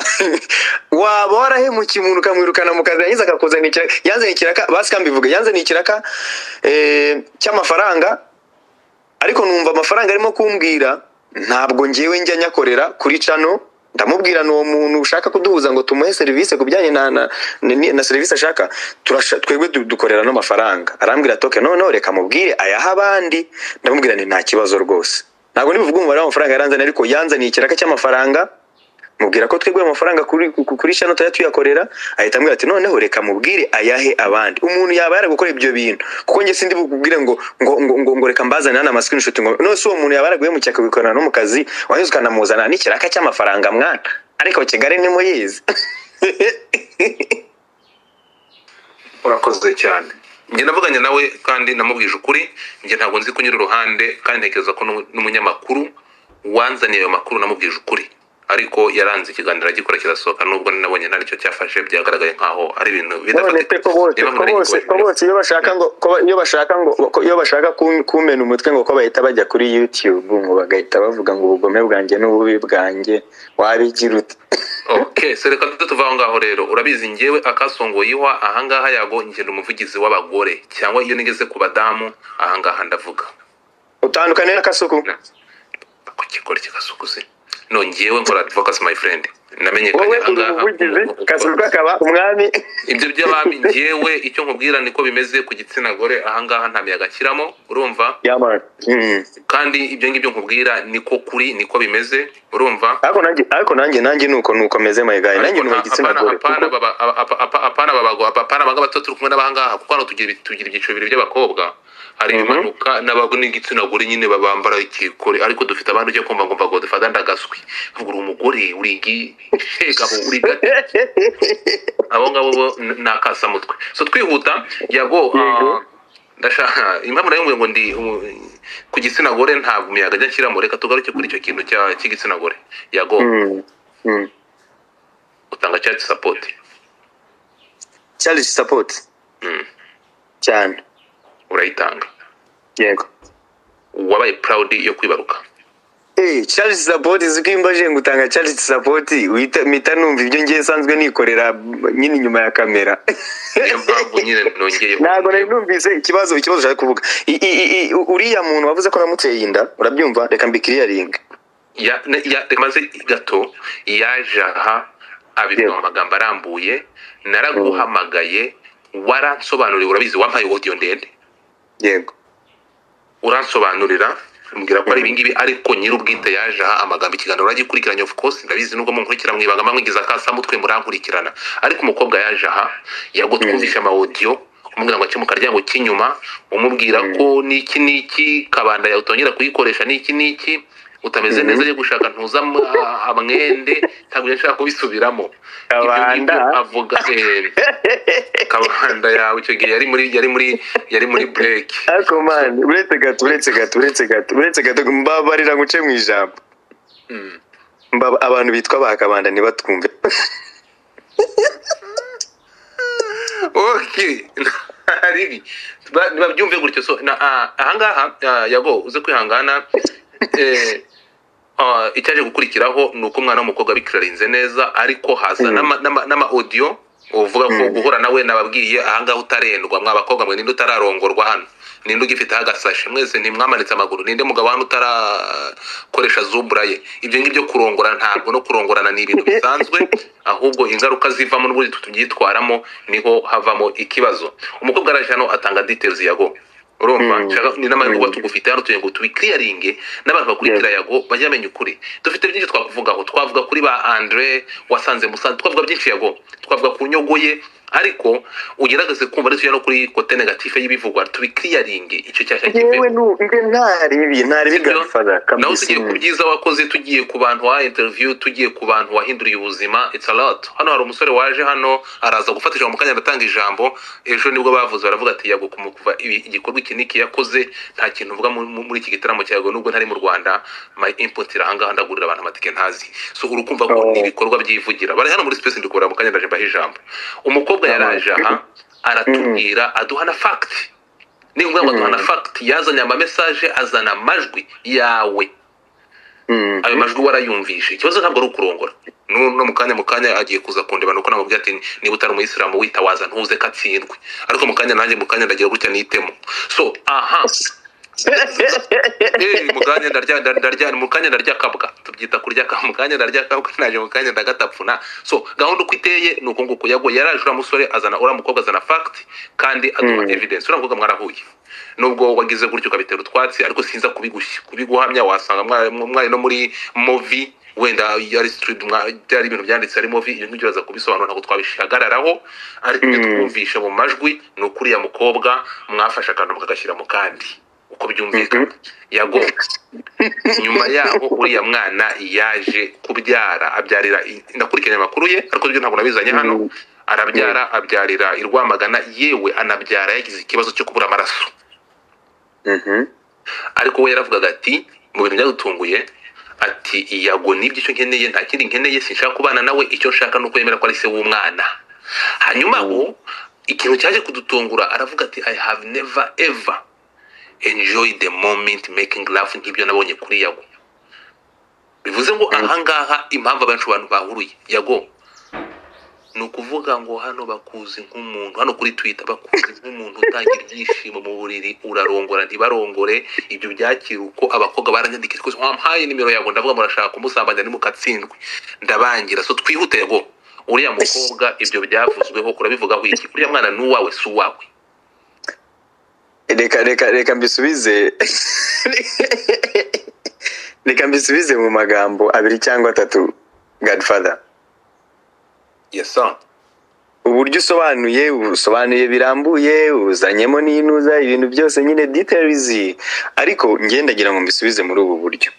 Speaker 1: waba warahemukiye umuntu ukamwirukana mu kazi yagize akakuzanira ikiraka yanzaniye ikiraka basi kambivuge yanzaniye ikiraka eh, cy'amafaranga ariko numva amafaranga arimo kumbwira ntabwo ngewe njya nyakorera kuri cano ndamubwira n'uwo muntu ushaka kuduhuza ngo tumuhe serivisi ku bijyanye na, na, na, na serivisi ashaka turasha- twebwe du- dukorera n'amafaranga arambwira toke noneho reka mubwire ayaha abandi ndamubwira ni nta kibazo rwose ntabwo nibuvuga umubare w'amafaranga yaranzaniye ariko yanzaniye ikiraka cy'amafaranga mubwira ko twebwe amafaranga kuri ku- kuri shano tuya tuyakorera ahita ambwira ati noneho reka mubwire ayahe abandi umuntu yaba yaragukora ibyo bintu kuko njye sindi bukubwire ngo ngo ngo, ngo, ngo reka mbazane hano amasikirinishoti ngo none se uwo muntu yaba yaraguhemukiye akabikorana no mu kazi wanyuze ukanamuzana n'ikiraka cy'amafaranga mwana ariko kigali ntimuyizi
Speaker 3: urakoze cyane
Speaker 2: njye navuganye nawe kandi namubwije ukuri njye ntabwo nzi kunyura uruhande kandi ntekereza ko n'umu- n'umunyamakuru wanzaniye ayo makuru namubwije ukuri ariko yaranze ikiganiro agikora kirasohoka nubwo nabonye nta nicyo cyafashe byagaragaye nkaho ari ibintu
Speaker 1: none pe ko bose
Speaker 2: Niba
Speaker 1: ko
Speaker 2: nari
Speaker 1: bose ko
Speaker 2: ngikorera.
Speaker 1: bose iyo bashaka ngo ko ba- iyo bashaka ngo ko- iyo bashaka kun- kumena umutwe ngo ko bahita bajya kuri YouTube ngo bagahita bavuga ngo ubugome bwanjye n'ububi bwanjye wabigira ute
Speaker 2: ok so reka tujye tuva aho ngaho rero urabizi ngewe akasongoye iwa ahangaha yago ngenda umuvugizi w'abagore cyangwa iyo nigeze ku badamu ahangaha ndavuga
Speaker 1: utandukanye n'akasuku
Speaker 2: Na- ku kigore kigasukuze no ngewe nkora advocacy my friend
Speaker 1: wowe
Speaker 2: namenyekanye
Speaker 1: uri
Speaker 2: ahangaha
Speaker 1: umuvugizi kasuku akaba umwami
Speaker 2: ibyo by'abami ngewe icyo nkubwira niko bimeze ku gitsina gore ahangaha nta miyaga akiramo urumva
Speaker 1: yamara Mm.
Speaker 2: kandi ibyo ngibyo nkubwira niko kuri niko bimeze urumva
Speaker 1: ariko nanjye ariko nanjye nanjye nuko nuko meze my guy nanjye nuko igitsina
Speaker 2: Apana-
Speaker 1: gore
Speaker 2: apana baba- apa- apa- apa- apana babago- apa- apana abangaba tuba turi kumwe n'abangaha kuko hano tugira ibi- tugira ibyiciro bibiri by'abakobwa hari
Speaker 1: Mhm.
Speaker 2: ibimanuka n'abago n'igitsina gore nyine babambara ikikore ariko dufite abandi ujya kumva ngo mbago dufata ndagaswi avuga uri umugore uri igi shegabo uri gati abo ngabo bo n- ni akasamutwe so twihuta yago ah,
Speaker 1: Yego.
Speaker 2: ndashaka impamvu nayo ngo ndi u- ku gitsina gore ntabwo umuyaga ajya ashyiramo reka tugaruke kuri icyo kintu cya- cy'igitsina gore yago
Speaker 1: Mm. Mm.
Speaker 2: utanga cyatsi sapoti
Speaker 1: Charles support
Speaker 2: Mm.
Speaker 1: cyane
Speaker 2: urayitanga
Speaker 1: yego
Speaker 2: wabaye proud yo kwibaruka
Speaker 1: Eh, Charles Support zikimba je ngutanga Charles Support wita mita numva ibyo ngiye sanzwe nikorera m- nyine inyuma ya kamera.
Speaker 2: niyo mpamvu nyine nongeyeho
Speaker 1: Ntabwo nari numvise ikibazo ikibazo ushaka kuvuga. I- i- i- Uriya muntu wavuze ko namuteye inda, urabyumva reka mbikiriyaringe.
Speaker 2: Ya- ne- ya- reka maze gato yaje aha abivuga mu magambo arambuye naraguhamagaye waransobanuriye urabizi wampaye audio ndende
Speaker 1: Yego.
Speaker 2: uransobanurira mbwira ko ari ibingibi ariko nyir'ubwite yaje aha amagambo ikiganiro uragikurikiranye of course ndabizi nubwo munkurikira mwibanga mwingiza akasamutwe murankurikirana ariko umukobwa yaje aha yago twumvisha ama audio umubwira ngo ace mu karyango k'inyuma umubwira ko n'iki n'iki kabanda yawe utongera kuyikoresha n'iki n'iki utameze neza yo gushaka ntuza am- a- amwende ntabwo njya nshaka kubisubiramo Ibyo
Speaker 1: Kabanda.
Speaker 2: ngibyo avuga eh, kabanda yawe icyo gihe yari muri yari muri yari muri break
Speaker 1: Ariko man, uretse gato, uretse gato, uretse gato, uretse gato mbabarira nguce mu ijambo.
Speaker 2: Mm.
Speaker 1: Mbaba abantu bitwa bakabanda ntibatwumve.
Speaker 2: okay ribi Ba- babyumve gutyo so na ah, ahangaha ah, yago uze kwihangana eh, ah, icyaje gukurikiraho ni uko umwana w'umukobwa abikirarinze neza ariko haza n'ama- n'ama- n'ama-audio uvuga ko guhura nawe nababwiye ahangaha utarendwa mwa bakobwa mwe ninde utararongorwa hano ninde ugifiteho agasashe mwese ntimwamanitse amaguru ninde mugabo hano utarakoresha zubura ye ibyo ngibyo kurongora ntabwo no kurongorana ni ibintu bisanzwe ahubwo ingaruka zivamo n'uburyo tubyitwaramo niho havamo ikibazo umukobwa araje hano atanga details yago urumva
Speaker 1: Mm.
Speaker 2: nshaka ni n'amahirwe
Speaker 1: Mm.
Speaker 2: tugufite hano tugira ngo tubikiriyaringe n'abantu bakurikira yago bajye bamenya ukuri dufite byinshi twakuvugaho twavuga kuri ba andre wasanze musanze twavuga byinshi yago twavuga ku nyogo ye ariko ugerageze kumva ndetse no kuri kote negative y'ibivugwa tubikiriyaringe icyo cyashya
Speaker 1: yewe nu- nge ntari ibi ntari bigafara
Speaker 2: nawe tugiye ku byiza wakoze tugiye ku bantu wa interview tugiye ku bantu wahinduriye ubuzima it's a lot hano hari umusore waje hano araza gufata ijambo mu kanya agatanga ijambo ejo nibwo bavuze baravuga ati yago kumukuva ibi igikorwa iki niki yakoze nta kintu mvuga mu- mu- muri iki gitaramo cya yago nubwo ntari mu rwanda my input irahangaha ndagurira abantu amatike ntazi so urukumva ko
Speaker 1: Oh.
Speaker 2: ni ibikorwa byivugira bari hano muri space ndikubura mu kanya ndaje mbaha ijambo umukobwa yaraje aha aratubwira aduha na fact ni ngombwa ngo aduha na fact yazanye amamesaje azana amajwi yawe ayo majwi warayumvishe ikibazo ntabwo ari ukurongora no no mu kanya mu kanya agiye kuza kundeba nuko namubwira ati niba utari umuyisilamu witawaza ntuze ko atsindwe ariko mu kanya nanjye mu kanya ndagira gutya nitemo so aha Eh, mu kanya ndarya nda- ndarya mu kanya ndarya kabwa tubyita kurya kabwa mu kanya ndarya kabwa naje mu kanya ndagatapfuna so gahunda uko iteye ni uko nguko yago yaraje uriya musore azana uriya mukobwa azana fact kandi aduha
Speaker 1: Mm.
Speaker 2: evidence uriya mukobwa mwarahuye nubwo wagize gutyo ukabitera utwatsi ariko sinza kubigushya kubiguhamya wasanga mwari mwari no muri movi wenda iyo ari street mwa- byari ibintu byanditse ari movi ibyo ngibyo uraza kubisobanura ntabwo twabishagararaho ariko ibyo
Speaker 1: Mm.
Speaker 2: twumvishe mu majwi ni ukuriya mukobwa mwafashe akantu mukagashyira mu kandi uko byumvikana yago nyuma yaho uriya mwana yaje kubyara abyarira ndakurikiranye amakuru ye ariko byo ntabwo nabizanye hano
Speaker 1: Mhm.
Speaker 2: arabyara abyarira i rwamagana yewe anabyara yagize ikibazo cyo kubura amaraso ariko we yaravugaga ati mu bintu byadutunguye ati iyago nibyo icyo nkeneye nta kindi nkeneye sinshaka kubana nawe icyo nshaka ni uko yemera ko ari se w'umwana hanyuma aho ikintu cyaje kudutungura aravuga ati i have never ever enjoy the moment making love nk'ibyo nabonye kuri yago bivuze ngo ahangaha impamvu abenshi abantu bahuruye yago ni ukuvuga ngo hano bakuzi nk'umuntu hano kuri twitter bakuzi nk'umuntu utangira ibyishimo mu buriri urarongora ntibarongore ibyo byakira uko abakobwa baranyandikira rwose wampaye nimero yawe ndavuga murashaka kumusambanya nimukatsindwe ndabangira so twihute yago uriya mukobwa ibyo byavuzweho urabivugaho iki uriya mwana ni uwawe si uwawe
Speaker 1: reka reka reka mbisubize reka mbisubize mu magambo abiri cyangwa atatu godfather
Speaker 2: yes sir
Speaker 1: uburyo usobanuye usobanuye birambuye uzanyemo n'inuza ibintu byose nyine details ariko ngendagira ngo mbisubize muri ubu buryo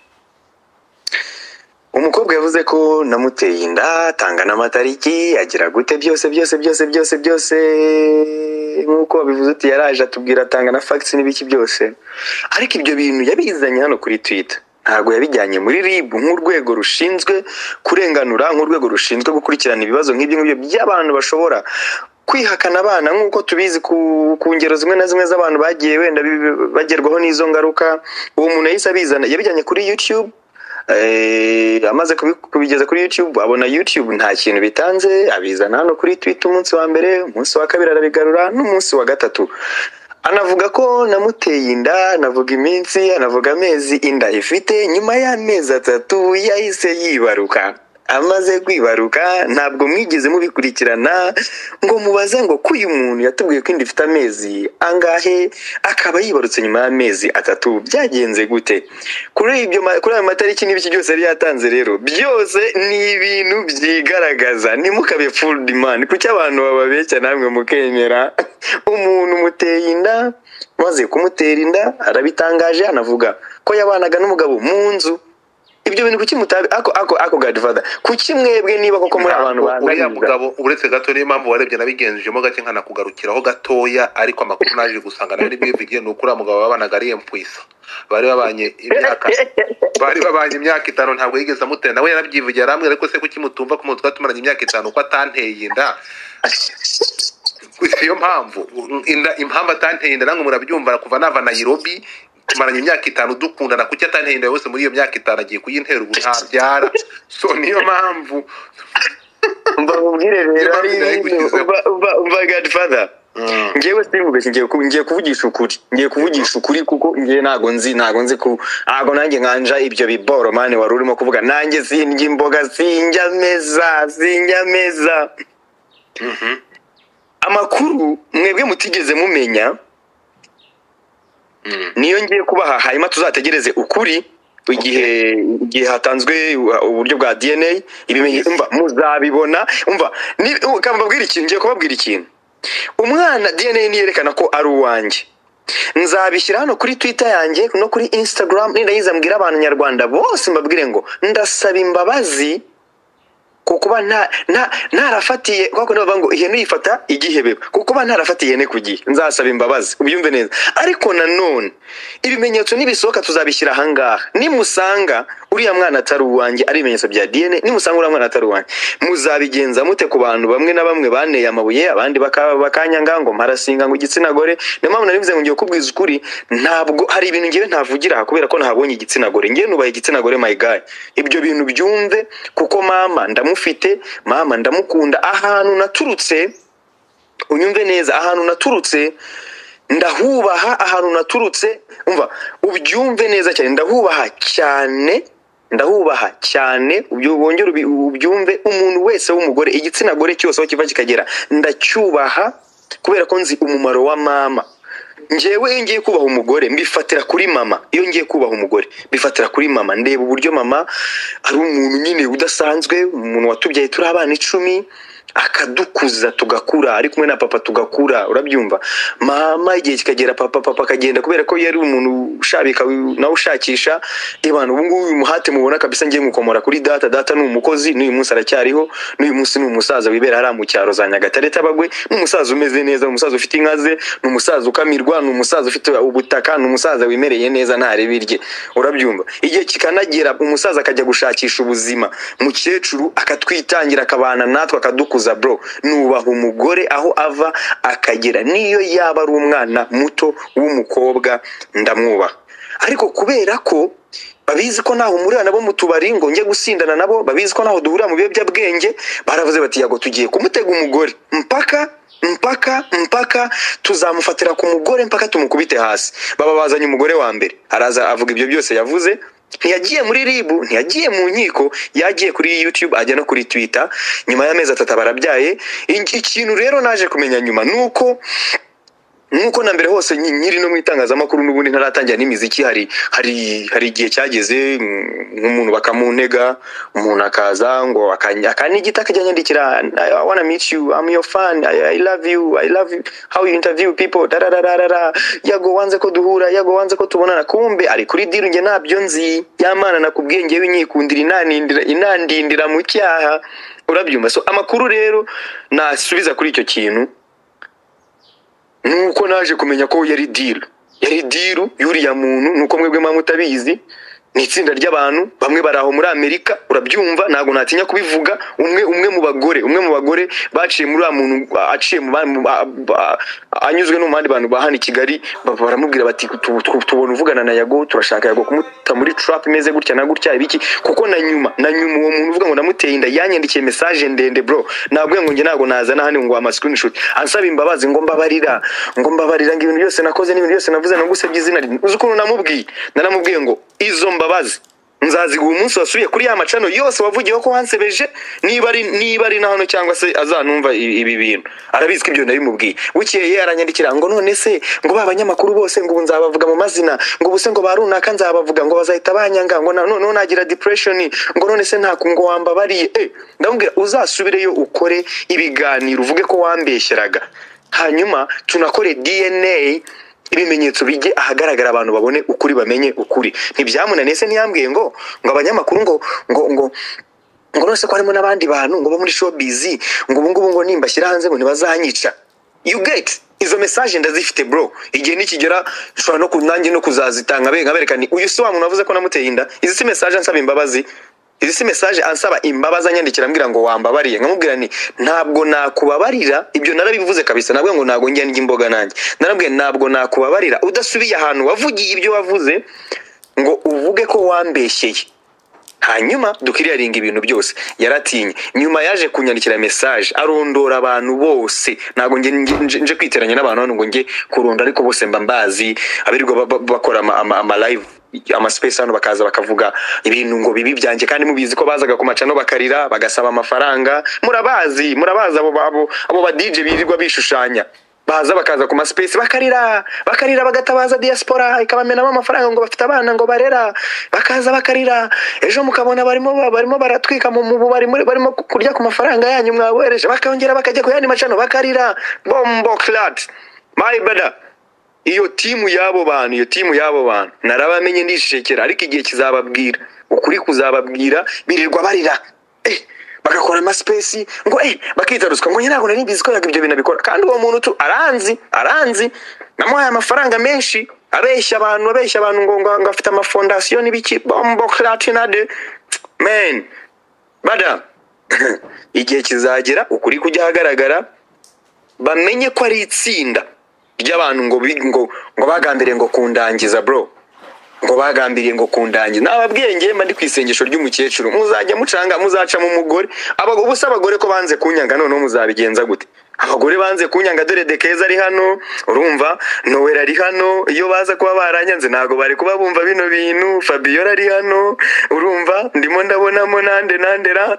Speaker 1: umukobwa yavuze ko namuteye inda atanga n'amatariki agira gute byose byose byose byose byose nk'uko wabivuze uti yaraje atubwira atanga na facts n'ibiki byose ariko ibyo bintu yabizanye hano kuri twitter ntabwo yabijyanye muri rib nk'urwego rushinzwe kurenganura nk'urwego rushinzwe gukurikirana ibibazo nk'ibyo ngibyo by'abantu bashobora kwihakana abana nk'uko tubizi ku, ku ngero zimwe na zimwe z'abantu bagiye wenda bi- bagerwaho n'izo ngaruka uwo muntu yahise abizana yabijyanye kuri youtube Eh, amaze kubi- kubigeza kuri youtube abona youtube nta kintu bitanze abizana hano kuri twitter umunsi wa mbere umunsi wa kabiri arabigarura n'umunsi wa gatatu anavuga ko namuteye inda anavuga iminsi anavuga amezi inda ifite nyuma y'amezi atatu yahise yibaruka amaze kwibaruka ntabwo mwigeze mubikurikirana ngo mubaze ngo ko uyu muntu yatubwiye ko inda ifite amezi angahe akaba yibarutse nyuma y'amezi atatu byagenze gute kuri ibyo ma- kuri ayo matariki n'ibiki byose yari yatanze rero byose ni ibintu byigaragaza ntimukabe full demand kuki abantu bababeshya namwe mukemera umuntu umuteye inda maze kumutera inda arabitangaje anavuga ko yabanaga n'umugabo mu nzu ibyo bintu kuki mutabi ako ako ako godfather kuki mwebwe niba koko muri abantu
Speaker 3: uriya
Speaker 1: banganiza
Speaker 3: mugabo uretse gato niyo mpamvu warebye nabigenzujemo gake nkanakugarukiraho gatoya ariko amakuru naje gusanga nayo nibyo bivugiye ni uko uriya mugabo babanaga ari empwisa bari babanye imyaka bari babanye imyaka itanu ntabwo yigeze amutera nawe yarabyivugiye aramwe ariko se kuki mutumva ko mutwa tumaranye imyaka itanu ko atanteye inda niyo mpamvu inda impamvu atanteye inda namwe murabyumva kuva nava nayirobi tumaranye imyaka itanu dukundana kuki atanteye inda yose muri iyo myaka itanu agiye kuyintera ubu ntabyara so niyo mpamvu
Speaker 1: mbabwire rero
Speaker 3: Niba
Speaker 1: ari ibintu
Speaker 3: bidahingukije.
Speaker 1: umva umva umva godfather ngewe simvuge ngiye ku- ngiye kuvugisha ukuri ngiye kuvugisha ukuri kuko ngiye ntago nzi ntago nzi ku ntago nanjye nkanja ibyo biboro mani wari urimo kuvuga nanjye sindya imboga sindya ameza sindya ameza amakuru mwebwe mutigeze mumenya niyo ngiye kubaha hanyuma tuzategereze ukuri igihe igihe hatanzwe uburyo bwa dna ibimenyetso mva muzabibona umva ni- u- kamba mbabwira ikintu ngiye kubabwira ikintu umwana dna niyerekana ko ari uwanjye nzabishyira hano kuri twitter yanjye no kuri instagram nindayiza mbwira abantu nyarwanda bose mbabwire ngo ndasaba imbabazi ku kuba nta nta ntarafatiye kwa kundi bavuga ngo ihene uyifata igihebeba ku kuba ntarafatiye ihene ku gihe nzasaba imbabazi ubyumve neza ariko nanone ibimenyetso nibisohoka tuzabishyira ahangaha nimusanga uriya mwana atari uwanjye ari ibimenyetso bya dna nimusanga uriya mwana atari uwanjye muzabigenza mute ku bantu bamwe na bamwe baneye amabuye abandi baka- bakanyanga ngo mparasinga ngo igitsina gore niyo mpamvu nari mvuze ngo ngiye kubwiza ukuri ntabwo hari ibintu ngewe ntavugira aha kubera ko ntabonye igitsina gore ngewe nubaha igitsina gore my guy ibyo bintu byumve kuko mama ndamufite mama ndamukunda ahantu naturutse unyumve neza ahantu naturutse ndahubaha ahantu naturutse umva ubyumve neza cyane ndahubaha cyane ndahubaha cyane ubyo- wongere ubi- ubyumve umuntu wese w'umugore igitsina gore cyose aho kiva kikagera ndacyubaha kubera ko nzi umumaro wa mama ngewe iyo ngiye kubaha umugore mbifatira kuri mama iyo ngiye kubaha umugore mbifatira kuri mama ndeba uburyo mama ari umuntu nyine udasanzwe umuntu watubyaye turi abana icumi akadukuza tugakura ari kumwe na papa tugakura urabyumva mama igihe kikagera papa papa akagenda kubera ko yari umuntu ushabika nawe ushakisha ibana ubungubu uyu muhate mubona kabisa ngiye mukomora kuri data data ni umukozi n'uyu munsi aracyariho n'uyu munsi ni umusaza wibera hariya mu cyaro za nyagatare tabagwe ni umusaza umeze neza ni umusaza ufite inka ze ni umusaza ukamirwa ni umusaza ufite ubutaka ni umusaza wimereye neza nta ribi rye urabyumva igihe kikanagera umusaza akajya gushakisha ubuzima mukecuru akatwitangira akabana natwe akadukuza bro nubaha umugore aho ava akagera niyo yaba ari umwana muto w'umukobwa ndamwubaha ariko kubera ko babizi ko ntaho umurira nabo mu tubari ngo njye gusindana nabo babizi ko ntaho duhurira mu biyobyabwenge baravuze bati yago tugiye kumutega umugore mpaka mpaka mpaka tuzamufatira ku mugore mpaka tumukubite hasi baba bazanye umugore wa mbere araza avuga ibyo byose yavuze ntiyagiye muri ribu ntiyagiye mu nkiko yagiye kuri youtube ajya no kuri twitter nyuma y'amezi atatu aba arabyaye Iki- ikintu rero naje kumenya nyuma ni uko nk'uko na mbere hose nyi- nkiri no mu itangazamakuru n'ubundi ntaratangira n'imiziki hari hari hari igihe cyageze mm, nk'umuntu bakamuntega umuntu akaza ngo akany- akanigita akajya anyandikira I, I wanna meet you I'm your fan I, I love you I love you how you interview people darararara yago wanze ko duhura yago wanze ko tubonana kumbe ari kuri diru njye ntabyo nzi yamana nakubwiye ngewe inyikundira inanindira inandindira mu cyaha urabyumva so amakuru rero nasubiza kuri icyo kintu nuko naje kumenya ko yari diru yari diru y'uriya muntu nuko mwebwe mba mutabizi ni itsinda ry'abantu bamwe bari aho muri amerika urabyumva ntabwo natinya kubivuga umwe umwe mu bagore umwe mu bagore baciye muri uriya muntu a- aciye mu ba- mu ba- ba- anyuzwe no mu bandi bantu ba hano i kigali ba- baramubwira bati "Tu- tu- tubona uvugana na yago turashaka yago kumuta muri trap imeze gutya na gutya ibiki kuko na nyuma na nyuma uwo muntu uvuga ngo namuteye inda yanyandikiye message ndende bro nabwiye ngo njye ntabwo nazana hano ngo ama screenshot ansaba imbabazi ngo mbabarira ngo mbabarira ngo ibintu byose nakoze n'ibintu byose navuze nagusabye izina rye uzi ukuntu namubwiye naramubwiye ngo izo mbabazi nzaziguha umunsi wasubiye kuri ya macano yose wavugiyeho ko wansebeje niba ari niba ari na hano cyangwa se azanumva i- ibi bintu arabizi ko ibyo nabimubwiye bukeye aranyandikira ngo none se ngo ba banyamakuru bose ngo ubu nzabavuga mu mazina ngo ubuse ngo ba runaka nzabavuga ngo bazahita banyanga ngo na- noneho nagira depression ngo none se nta ngo wambabariye Eh, ndamubwira uzasubireyo ukore ibiganiro uvuge ko wambeshyeraga hanyuma tunakore dna ibimenyetso bijye ahagaragara abantu babone ukuri bamenye ukuri ntibyamunaniye se ntiyambwiye ngo ngo abanyamakuru ngo ngo ngo ngo none se ko harimo n'abandi bantu ngo bo muri showbiz ngo ubungubu ngo nimbashyira hanze ngo ntibazanyica you get izo message ndazifite bro igihe nikigera nshobora no ku- nanjye no kuzazitanga be nkabereka ni uyu si wa muntu wavuze ko namuteye inda izi si message ansaba imbabazi izi si message ansaba imbabazi anyandikira ambwira ngo wambabariye nkamubwira nti ntabwo nakubabarira ibyo narabivuze kabisa nabwo ngo ntabwo njya ndya imboga nanjye narabwiye ntabwo nakubabarira udasubiye ahantu wavugiye ibyo wavuze ngo uvuge ko wambeshyeye hanyuma dukiriyaringa ibintu byose yaratinye nyuma yaje kunyandikira message arondora abantu bose ntabwo nge, nge, nje, nje kwiteranya n'abantu hano ngo njye kurunda ariko bose mba mbazi abirirwa ba- ba- bakora ama, ama, ama live ama space hano bakaza bakavuga ibintu ngo bibi byanjye kandi mubizi ko bazaga ku macano bakarira bagasaba amafaranga murabazi murabazi abo abo abo ba DJ birirwa bishushanya baza bakaza ku masipesi bakarira bakarira bagatabaza diaspora ikabamenamo amafaranga ngo bafite abana ngo barera bakaza bakarira ejo mukabona barimo ba- barimo baratwika mu mu- barimo barimo kurya ku mafaranga yanyu mwabohereje bakongera bakajya ku yandi macano bakarira bombo clat my brother iyo timu y'abo bantu iyo timu y'abo bantu narabamenye ndishekera ariko igihe kizababwira ukuri kuzababwira birirwa barira eh, bagakora amasipesi ngo eh, bakita ruswa ngo njye ntabwo nari mbizi ko yaga ibyo bintu abikora kandi uwo muntu tu aranzi aranzi namuhaye amafaranga menshi abeshya abantu abeshya abantu ngo ngo ngo afite amafondasiyo n'ibiki bombo clatinade men bada igihe kizagera ukuri kujya ahagaragara bamenye ko ari itsinda ry'abantu ngo bi- ngo ngo bagambiriye ngo kundangiza bro ngo bagambiriye ngo kundangiza nababwiye ngewe mba ndi ku isengesho ry'umukecuru muzajya mucanga mu umugore Aba- ubu se abagore ko banze kunyanga noneho muzabigenza gute abagore banze kunyanga dore de keza ari hano urumva nowela ari hano iyo baza kuba baranyanze ntabwo bari kuba bumva bino bintu fabiyola ari hano urumva ndimo ndabonamo nande nandera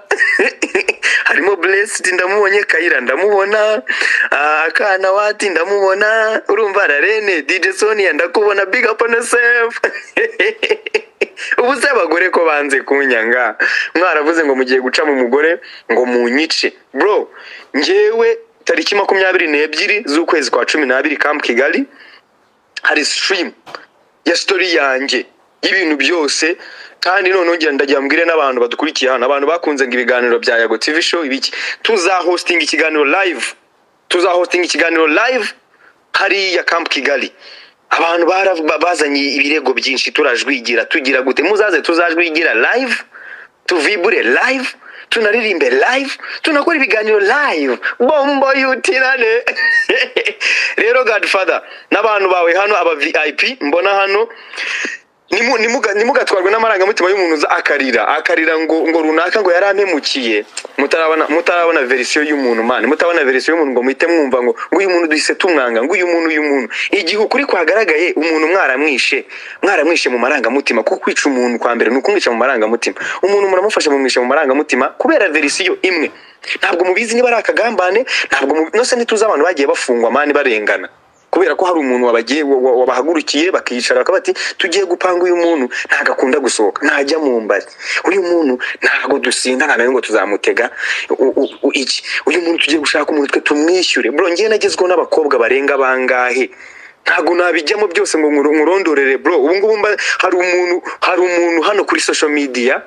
Speaker 1: harimo blessed ndamubonye kayira ndamubona ah, akana wati ndamubona urumva rarene dj sonia ndakubona big up on yourself ubu se abagore ko banze kunyanga mwaravuze ngo mugiye guca mu mugore ngo munyice bro njyewe tariki makumyabiri n'ebyiri z'ukwezi kwa cumi n'abiri camp kigali hari stream ya story yanjye y'ibintu byose kandi noneho ngira ndagira mbwire n'abantu badukurikiye hano abantu bakunze ngo ibiganiro bya yago tv show ibiki tuzahostinga ikiganiro live tuzahostinga ikiganiro live hariya camp kigali abantu bara- ba- bazanye ibirego byinshi turajwigira tugira gute muzaze tuzajwigira live tuvibure live tunaririmbe live tunakora ibiganiro live bombo yutirane rero godfather n'abantu bawe hano aba vip mbona hano nimu- nimuga- ntimugatwarwe n'amarangamutima y'umuntu uza akarira akarira ngo ngo runaka ngo yarampemukiye mutarabona mutarabona verisiyo y'umuntu mani mutarabona verisiyo y'umuntu ngo muhite mwumva ngo ngo uyu muntu duhise tumwanga ngo uyu muntu uyu muntu igihe ukuri kwagaragaye umuntu mwaramwishe mwaramwishe mu marangamutima kuko kwica umuntu kwa mbere ni ukumwica mu marangamutima umuntu muramufasha mumwishe mu marangamutima kubera verisiyo imwe ntabwo mubizi niba ari akagambane ntabwo mu- no se ntituzi abantu bagiye bafungwa mani barengana kubera ko hari umuntu wabagiye wa- wa- wabahagurukiye bakicara bakaba bati tugiye gupanga uyu muntu ntabwo akunda gusohoka ntajya mu mbari uyu muntu ntabwo dusinda ntabwo ngo tuzamutega u- u- u- iki uyu muntu tugiye gushaka umuntu twe tumwishyure bro ngewe nagezweho n'abakobwa barenga bangahe ntabwo nabijyamo byose ngo nkuru- nkurondorere bro ubu ngubu mba- hari umuntu hari umuntu hano kuri social media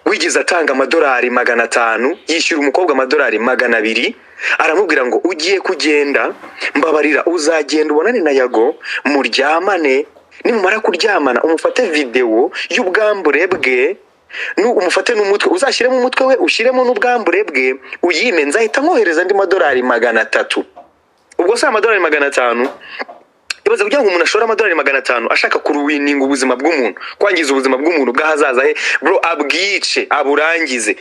Speaker 1: wigeze atanga amadolari magana atanu yishyura umukobwa amadolari magana abiri aramubwira ngo ugiye kugenda mbabarira uzagenda ubonane na yago muryamane nimumara kuryamana umufate videwo y'ubwambure bwe nu- umufate n'umutwe uzashyiremo umutwe we ushyiremo n'ubwambure bwe uyime nzahita nkohereza andi madolari magana atatu ubwo si amadolari magana atanu ibaze kugira ngo umuntu ashore amadolari magana atanu ashaka kuruwininga ubuzima bw'umuntu kwangiza ubuzima bw'umuntu bw'ahazaza he bro abwice aburangize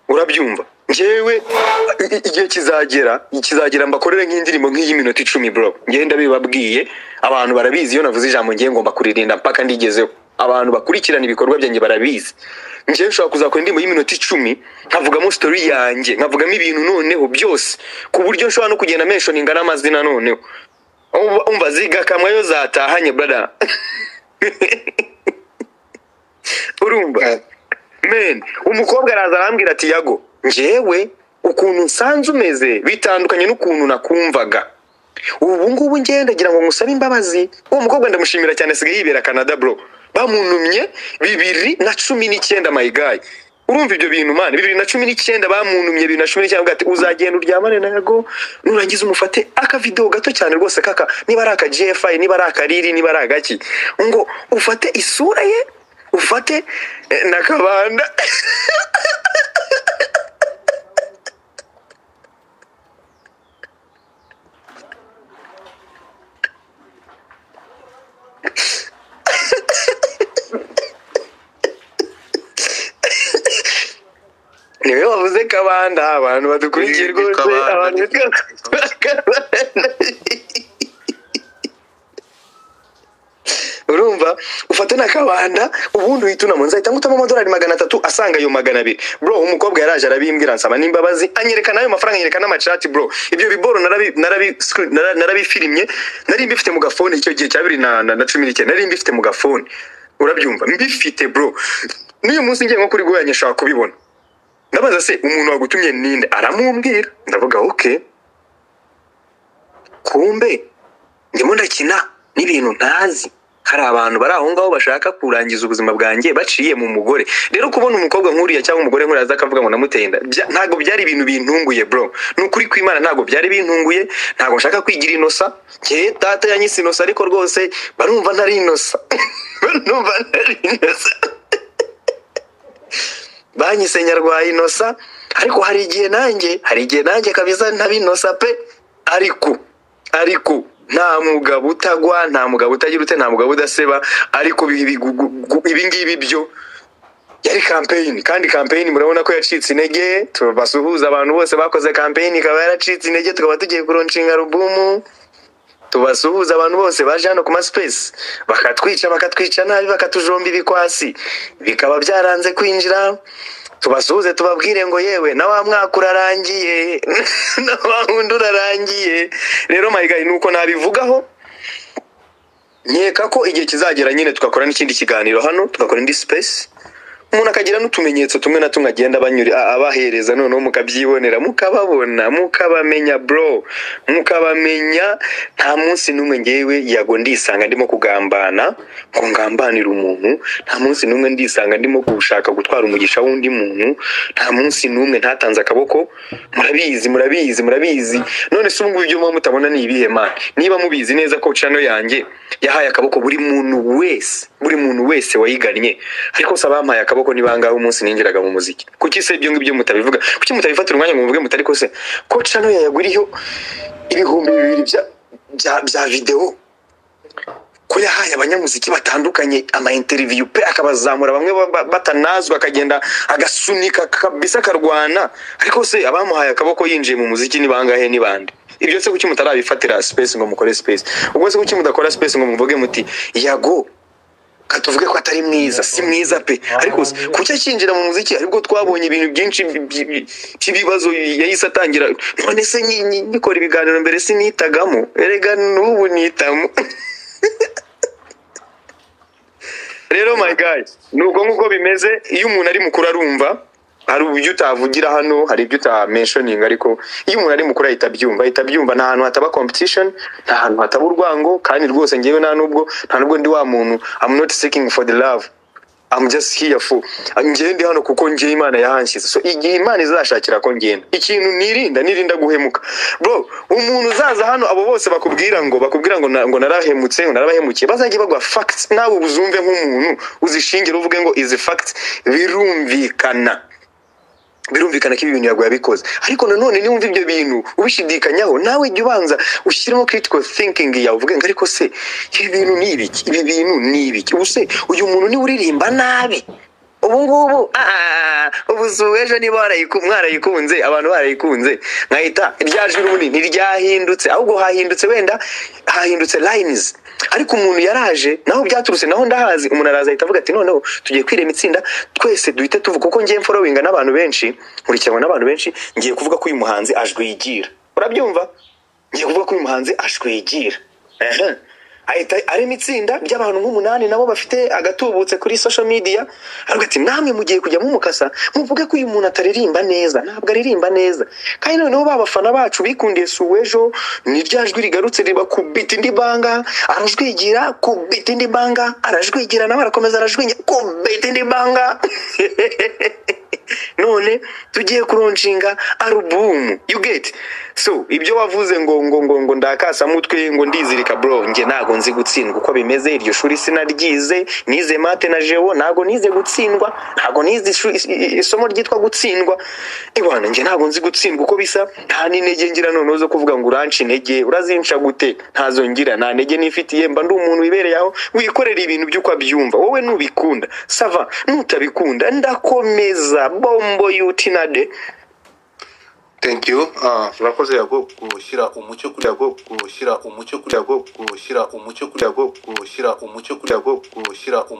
Speaker 1: urabyumva ngewe i- i- igihe kizagera kizagera mbakorere nk'indirimbo nk'iy'iminota icumi bro ngewe ndabibabwiye abantu barabizi iyo navuze ijambo ngewe ngomba kuririnda mpaka ndigezeho abantu bakurikirana ibikorwa byanjye barabizi ngewe nshobora kuzakora indirimbo y'iminota icumi nkavugamo story yanjye nkavugamo ibintu noneho byose ku buryo nshobora no kugenda menshoninga n'amazina noneho Umva- umva ziga kamwe yo zatahanye brada urumva men umukobwa araza arambwira ati yago njyewe ukuntu nsanze umeze bitandukanye n'ukuntu nakumvaga ubu ngubu ngenda ndagira ngo ngusabe imbabazi uwo mukobwa ndamushimira cyane asigaye yibera canada bro bamunumye bibiri na cumi n'icyenda mayigayi urumva ibyo bintu mani bibiri na cumi n'icyenda bamunumye bibiri na cumi n'icyenda bwati uzagenda uryamane na yago nurangiza umufate akavidewo gato cyane rwose kaka niba ari aka gfi niba ari akariri niba ari agaki ngo ufate isura ye ufate eh, na kabanda niwe wavuze kabanda abantu badukurikiye
Speaker 3: Ni- ni
Speaker 1: rwose
Speaker 3: kabanda,
Speaker 1: abantu
Speaker 3: ni
Speaker 1: bitwa kabanda urumva ufate na kabanda usabana ubundi uhita unamunza ahita ngutamo amadolari magana atatu asanga ayo magana abiri bro umukobwa yaraje arabimbwira nsaba n'imbabazi anyereka nayo mafaranga anyereka n'amacati bro ibyo biboro narabi narabi screen- nara- narabifirimye nari mbifite mu gafone icyo gihe cya bibiri na na- na cumi n'icyenda nari mbifite mu gafone urabyumva mbifite bro n'uyu munsi ngiye nko kuri guhanya ashobora kubibona ndabaza se umuntu wagutumye ninde aramumbwira ndavuga oke kumbe ndimo ndakina n'ibintu ntazi hari abantu bari aho ngaho bashaka kurangiza ubuzima bwanjye baciye mu mugore rero kubona umukobwa nk'uriya cyangwa umugore nk'uriya aza akavuga ngo namuteye inda bya- ntabwo byari ibintu bintunguye bro ni ukuri kw'imana ntabwo byari bintunguye ntabwo nshaka kwigira inosa njye data yanyise inosa ariko rwose barumva ntari inosa barumva ntari inosa banyise nyarwaye inosa ariko hari igihe nanjye hari igihe nanjye kabisa ntabinosa pe ariko ariko nta mugabo utagwa nta mugabo utagira ute nta mugabo udaseba ariko ibi- ibi- gu- gu- ibingibi byo yari kampeyini kandi kampeyini murabona ko yacitse intege tubasuhuza abantu bose bakoze kampeyini ikaba yaracitse intege tukaba tugiye kuronshinga alubumu tubasuhuza abantu bose baje hano ku masipesi bakatwica bakatwica nabi bakatujomba ibikwasi bikaba byaranze kwinjira tubasuhuze tubabwire ngo yewe na wa mwaka urarangiye na wa wundi urarangiye rero mayigayi ni uko nabivugaho nkeka ko igihe kizagera nyine tugakora n'ikindi kiganiro hano tugakora indi space umuntu akagira n'utumenyetso tumwe na tumwe agenda abanyuri a- abahereza noneho mukabyibonera mukababona mukabamenya bro mukabamenya nta munsi n'umwe ngewe yago ndisanga ndimo kugambana ngo ngambanire umuntu nta munsi n'umwe ndisanga ndimo gushaka gutwara umugisha w'undi muntu nta munsi n'umwe ntatanze akaboko murabizi murabizi murabizi none se ubu ngubu ibyo muba mutabona ni ibihe mana niba mubizi neza ko channel yanjye yahaye akaboko buri muntu wese buri muntu wese wayigannye ariko se abampaye akaboko ni bangahe umunsi ninjiraga mu muziki kuki se ibyo ngibyo mutabivuga kuki mutabifatira umwanya ngo muvuge muti ariko se ko channel yayaguriyeho ibihumbi bibiri bya bya, bya videwo ko yahaye abanyamuziki batandukanye ama interview pe akabazamura bamwe ba- ba- batanazwi akagenda agasunika kabisa akarwana ariko se abamuhaye akaboko yinjiye mu muziki ni bangahe ni bande ibyo se kuki mutarabifatira space ngo mukore space ubwo se kuki mudakora space ngo muvuge muti yago katuvuge ko atari mwiza si mwiza pe ariko se, kuki akinjira mu muziki aribwo twabonye ibintu byinshi bi- bi- bi- by'ibibazo yahise atangira none se nyi- nyi- nyikora ibiganiro mbere sinitagamo erega n'ubu nitamo rero my guy nubwo nk'uko bimeze iyo umuntu ari mukuru arumva hari uburyo utavugira hano hari ibyo utamentioning ariko iyo umuntu ari mukuru ahita abyumva ahita abyumva nta hantu hataba competition nta hantu hataba urwango kandi rwose ngewe nta nubwo nta nubwo ndi wa muntu I'm not seeking for the love I'm just here for ngewe ndi hano kuko ngewe imana yahanshyize so igihe imana izashakira ko ngenda ikintu nirinda nirinda guhemuka bro umuntu uzaza hano abo bose bakubwira ngo bakubwira ngo na- ngo narahemutse ngo narabahemukiye bazajye bagwa facts nawe ubuzumve nk'umuntu uzishingire uvuge ngo izi facts birumvikana birumvikana ko ibi bintu yaguye abikoze ariko nanone niba wumva ibyo bintu ubishidikanyaho nawe jya ubanza ushyiremo critical thinking yawe uvuge ngo ariko se ibi bintu ni ibiki ibi bintu ni ibiki ubu se uyu muntu niwe uririmba nabi ubu ngubu ah, ubu si ubu ejo niba warayiku- mwarayikunze abantu barayikunze nkahita rya jwi ubundi ntiryahindutse ahubwo hahindutse wenda hahindutse lines ariko umuntu yaraje naho byaturutse naho ndahazi umuntu araza ahita avuga ati noneho tugiye kwirema itsinda twese duhite tuvuga kuko ngiye mforowinga n'abantu benshi nkurikiranwa n'abantu benshi ngiye kuvuga ko uyu muhanzi ajwigira urabyumva ngiye kuvuga ko uyu muhanzi ajwigira Ehe. ahita arema itsinda ry'abantu nk'umunani nabo bafite agatubutse kuri social media aravuga ati namwe mugiye kujya mumukasa muvuge ko uyu muntu ataririmba neza ntabwo aririmba neza kandi noneho ba bafana bacu bikundiye si uw'ejo ni rya jwi rigarutse riba kubita indi banga arajwigira kubita indi banga arajwigira nawe arakomeza arajwigira kubita indi banga none tugiye kuronshinga alubumu you get so ibyo wavuze ngo ngo ngo ngo ndakasa mutwe ngo ndizirika bro nge ntago nzi gutsindwa uko bimeze iryo shuri sinaryize nize mate na jewo ntago nize gutsindwa ntago nize ishu- is- i- isomo ryitwa gutsindwa ibana nge ntago nzi gutsindwa uko bisa nta n'intege ngira noneho zo kuvuga ngo uranca intege urazinca gute ntazo ngira nta ntege nifitiye mba ndi umuntu wibereye aho wikorera ibintu by'uko abyumva wowe nubikunda sava nutabikunda ndakomeza bombo yutinade
Speaker 3: thank you Ah, urakoze yago gushyira umucyo kuri yago gushyira umucyo kuri yago gushyira umucyo kuri yago gushyira umucyo kuri yago gushyira umucyo